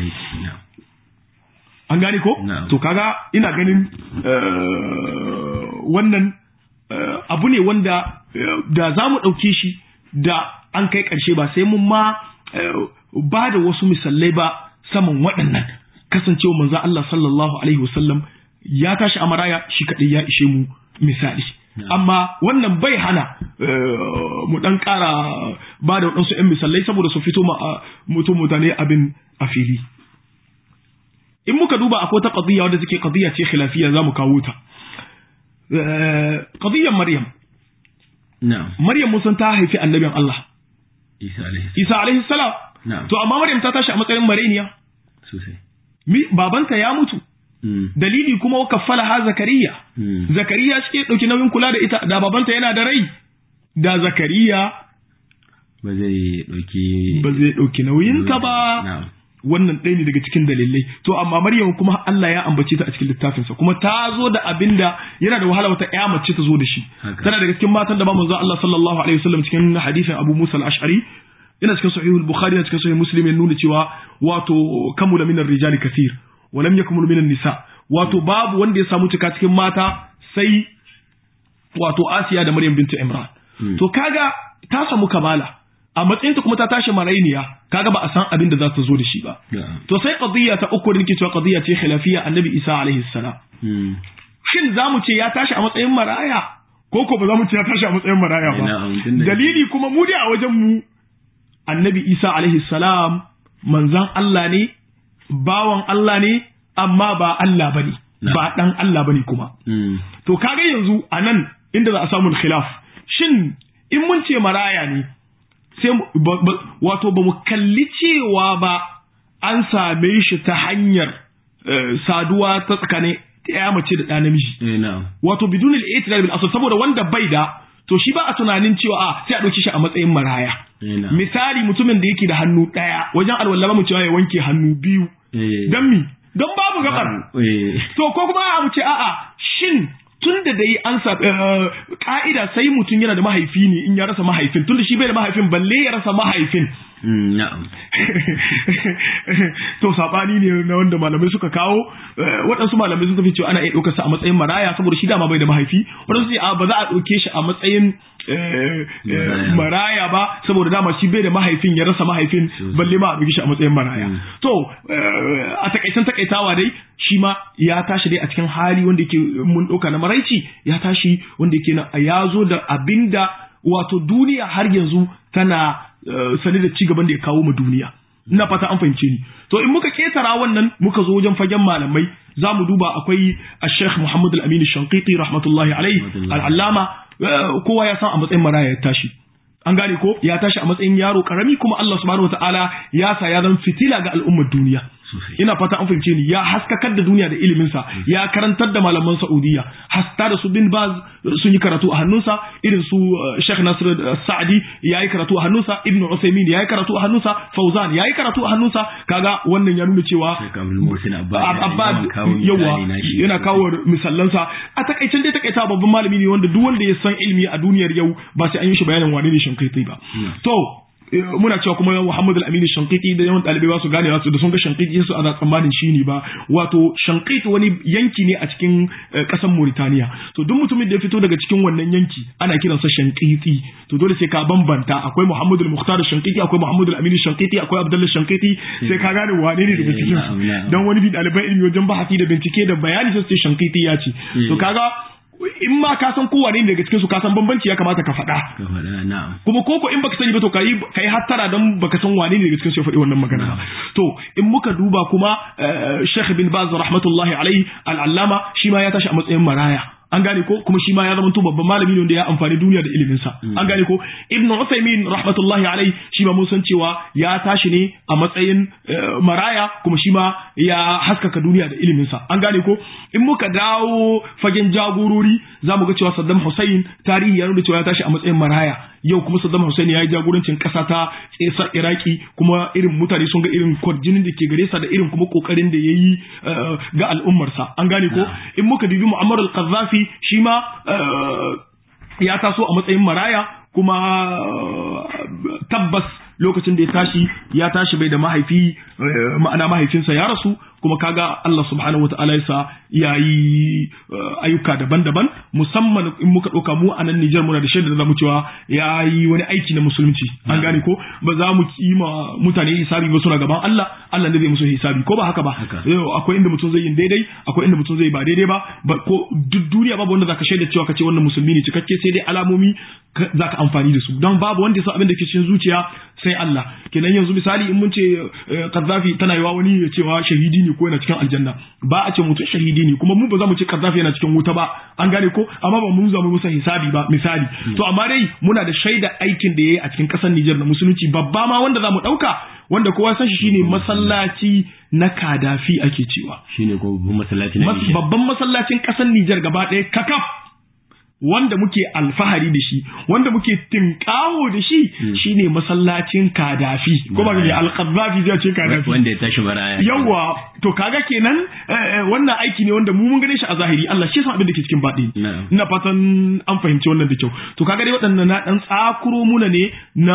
an gane ko to kaga ina ganin wannan abu ne wanda da za mu ɗauke shi da an kai ƙarshe ba sai mun ma ba da wasu misalai ba saman waɗannan kasancewa manzo Allah sallallahu alaihi wasallam ya tashi a maraya shi kaɗai ya ishe mu misali amma wannan bai hana mu ɗan ƙara ba da waɗansu 'yan misalai saboda su fito ma mutum mutane abin a fili in muka duba akwai ta qadiyya wadda take qadiyya ce khilafiyya zamu kawo ta qadiyyar maryam na'am maryam mun san ta haifi annabin Allah isa alaihi isa alaihi salam na'am to amma maryam ta tashi a matsayin mareniya sosai mi babanta ya mutu dalili kuma wa kaffala ha zakariya zakariya shi ke dauki nauyin kula da ita da babanta yana da rai da zakariya ba zai dauki ba zai dauki nauyinta ba na'am wannan ɗaya ne daga cikin dalilai to amma Maryam kuma Allah ya ambace ta a cikin littafinsa kuma ta zo da abinda yana da wahala wata ƴa mace ta zo da shi tana daga cikin matan da ba manzo Allah sallallahu alaihi wasallam cikin hadisin Abu Musa al-Ash'ari yana cikin sahih al-Bukhari yana cikin sahih Muslim ya nuna cewa wato kamula minar rijali kathir wa lam yakmul minan nisa wato babu wanda ya samu cika cikin mata sai wato Asiya da Maryam bintu Imran to kaga ta samu kamala a matsayinta kuma ta tashi marainiya kaga ba a san abin da za ta zo da shi ba to sai qadiyya ta uku da nake cewa qadiyya ce khilafiyya annabi Isa alaihi salam shin za mu ce ya tashi a matsayin maraya ko ko ba za mu ce ya tashi a matsayin maraya ba dalili kuma mu dai a wajen mu annabi Isa alaihi salam manzan Allah ne bawan Allah ne amma ba Allah bane ba dan Allah bane kuma to kaga yanzu anan inda za a samu khilaf shin in mun ce maraya ne sai wato ba mu kalli cewa ba an same shi ta hanyar saduwa ta tsakanin ya mace da ɗa namiji wato bidun al-i'tidal bil asl saboda wanda bai da to shi ba a tunanin cewa a sai a ɗauki shi a matsayin maraya misali mutumin da yake da hannu ɗaya wajen alwala ba mu cewa ya wanke hannu biyu don mi don babu gabar to ko kuma a mu ce a'a shin tun da dai an sa ka'ida sai mutum yana da mahaifi ne in ya rasa mahaifin tun da shi bai da mahaifin balle ya rasa mahaifin na'am to sabani ne na wanda malamai suka kawo waɗansu malamai sun tafi cewa ana iya ɗaukar sa a matsayin maraya saboda shi dama bai da mahaifi waɗansu ce ba za a ɗauke shi a matsayin maraya ba saboda dama shi bai da mahaifin ya rasa mahaifin balle ma a ɗauke shi a matsayin maraya to a takaitan takaitawa dai shi ma ya tashi dai a cikin hali wanda yake mun ɗauka na maraici ya tashi wanda yake na ya zo da abinda wato duniya har yanzu tana sani da ci gaban da ya kawo ma duniya ina fata an fahimce ni to in muka ketara wannan muka zo wajen fagen malamai za mu duba akwai Sheikh Muhammad Al-Amin Shanqiti rahmatullahi alaihi al-allama kowa ya san a matsayin maraya ya tashi an gane ko ya tashi a matsayin yaro karami kuma Allah subhanahu wataala ya sa ya zan fitila ga al'ummar duniya ina fata an fahimce ni ya haskakar da duniya da iliminsa ya karantar da malaman Saudiya hasta da su bin Baz sun yi karatu a hannunsa irin su Sheikh Nasir Sa'di ya yi karatu a hannunsa Ibn Uthaymeen ya yi karatu a hannunsa Fauzan ya yi karatu a hannunsa kaga wannan ya nuna cewa Abbas yawa yana kawo misallansa a takaicen dai takaita babban malami ne wanda duk wanda ya san ilimi a duniyar yau ba sai an yi shi bayanin wane ne Shankiti ba to muna cewa kuma Muhammad al-Amin Shankiti da yawan ɗalibai ba su gane wasu da sun ga Shankiti su ana tsammanin shi ne ba wato Shankiti wani yanki ne a cikin ƙasar Mauritania to duk mutumin da ya fito daga cikin wannan yanki ana kiransa Shankiti to dole sai ka bambanta akwai Muhammad al-Mukhtar Shankiti akwai Muhammad al-Amin Shankiti akwai Abdullah Shankiti sai ka gane wane ne daga cikin su dan wani bi ɗaliban ilimi wajen bahasi da bincike da bayani sai Shankiti ya ce to kaga in ma ka san kowane ne daga cikin su ka san bambanci ya kamata ka faɗa kuma koko in baka sani ba to kai kai hattara dan baka san wane ne daga cikin su ya faɗi wannan magana to in muka duba kuma Sheikh bin Baz rahmatullahi alaihi al-allama shi ma ya tashi a matsayin maraya an gane ko kuma shi ma ya zama babban malami ne wanda ya amfani duniya da ilimin sa an gane ko ibn Uthaymeen rahmatullahi alai shi ma mun san cewa ya tashi ne a matsayin maraya kuma shi ma ya haskaka duniya da ilimin sa an gane ko in muka dawo fagen jagorori za mu ga cewa Saddam Hussein tarihi ya nuna cewa ya tashi a matsayin maraya yau kuma Saddam Hussein ya yi jagorancin ƙasa ta ƙasar Iraki kuma irin mutane sun ga irin kwarjinin da ke gare sa da irin kuma kokarin da ya yi ga al'ummarsa an gane ko in muka dubi Muammar al-Qaddafi shi ma ya taso a matsayin maraya kuma tabbas lokacin da ya tashi ya tashi bai da mahaifi ma'ana mahaifinsa ya rasu kuma kaga Allah subhanahu wata'ala yasa ya yi ayyuka daban-daban musamman in muka ɗauka mu a nan Nijar muna da shaida da zamu cewa ya yi wani aiki na musulunci an gane ko ba za mu kima mutane hisabi ba suna gaban Allah Allah ne zai musu hisabi ko ba haka ba akwai inda mutum zai yi daidai akwai inda mutum zai ba daidai ba ko duk duniya babu wanda zaka shaida cewa kace wannan musulmi ne cikakke sai dai alamomi zaka amfani da su don babu wanda ya san abin da ke cikin zuciya sai Allah kenan yanzu misali in mun ce Kaddafi tana yiwa wani ya cewa shahidi ne ko yana cikin aljanna ba a ce mutum shahidi ne kuma mu ba za mu ce Kaddafi yana cikin wuta ba an gane ko amma ba mu za mu musa hisabi ba misali to amma dai muna da shaida aikin da yayi a cikin kasar Nijar na musulunci babba ma wanda za mu dauka wanda kowa san shi shine masallaci na Kadafi ake cewa shine ko masallaci na babban masallacin kasar Nijar gaba ɗaya kakaf wanda muke alfahari da shi wanda muke tinkawo da shi shine masallacin kadafi ko ba ne alqaddafi zai ce kadafi wanda ya tashi baraya yawa to kaga kenan wannan aiki ne wanda mu mun gane shi a zahiri Allah shi san abin da ke cikin baɗi ina fatan an fahimci wannan da kyau to kaga dai waɗannan na dan tsakuro muna ne na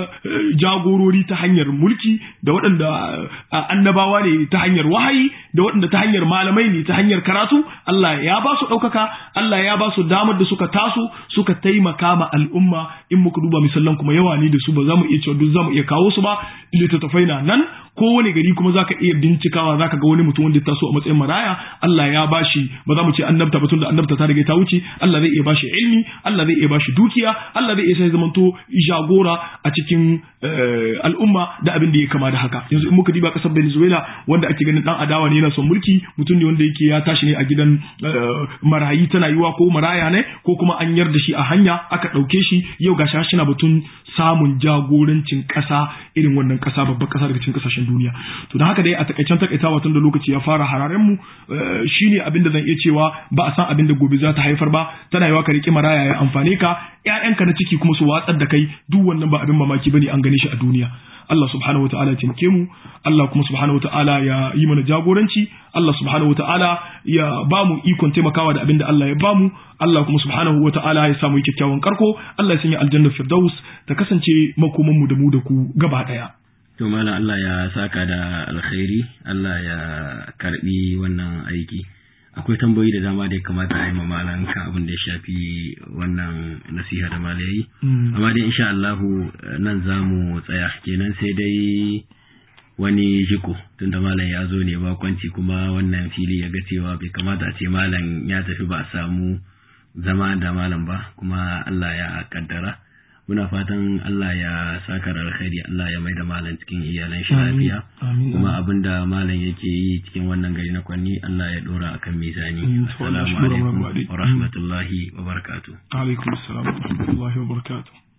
jagorori ta hanyar mulki da waɗanda annabawa ne ta hanyar wahayi da waɗanda ta hanyar malamai ne ta hanyar karatu Allah ya ba su ɗaukaka Allah ya ba su damar da suka taso suka taimaka ma al'umma in muka duba misallan kuma yawa ne da su ba za mu iya cewa duk za mu iya kawo su ba littattafai na nan kowane gari kuma zaka iya bincikawa zaka ga wani mutum wanda ya taso a matsayin maraya Allah ya bashi ba za mu ce annabta ba tunda annabta ta riga ta wuce Allah zai iya bashi ilmi Allah zai iya bashi dukiya Allah zai iya sai zamanto jagora a cikin al'umma da abin da ya kama da haka yanzu in muka diba kasar Venezuela wanda ake ganin dan adawa ne yana son mulki mutum ne wanda yake ya tashi ne a gidan marayi tana yiwa ko maraya ne ko kuma an yarda shi a hanya aka ɗauke shi yau gashi shi na batun samun jagorancin ƙasa irin wannan ƙasa babbar ƙasa daga cikin ƙasashen duniya to da haka dai a takaicen takaitawa tun da lokaci ya fara hararen mu shine abin da zan iya cewa ba a san abin da gobe za ta haifar ba tana yiwa ka riƙe maraya ya amfane ka ƴaƴanka na ciki kuma su watsar da kai duk wannan ba abin mamaki bane an gane shi a duniya Allah subhanahu wataala ya taimake mu Allah kuma subhanahu wataala ya yi mana jagoranci Allah subhanahu wataala ya ba mu ikon taimakawa da abin da Allah ya ba mu Allah kuma subhanahu wataala ya samu kyakkyawan karko Allah ya sanya aljanna firdaus ta kasance makoman mu da mu da ku gaba daya to malam Allah ya saka da alkhairi Allah ya karbi wannan aiki akwai tambayoyi da dama da ya kamata a yi ma malam kan abin da ya shafi wannan nasiha da malam yayi amma dai insha Allah nan za mu tsaya kenan sai dai wani jiko tunda malam ya zo ne bakwanci kuma wannan fili ya ga cewa bai kamata a ce malam ya tafi ba a samu zama da malam ba kuma Allah ya kaddara muna fatan Allah ya saka da alkhairi Allah ya mai da malam cikin iyalan shi lafiya kuma abinda malam yake yi cikin wannan gari na kwanni Allah ya dora akan mizani assalamu alaikum wa rahmatullahi wa barakatuh alaikum assalam wa rahmatullahi wa barakatuh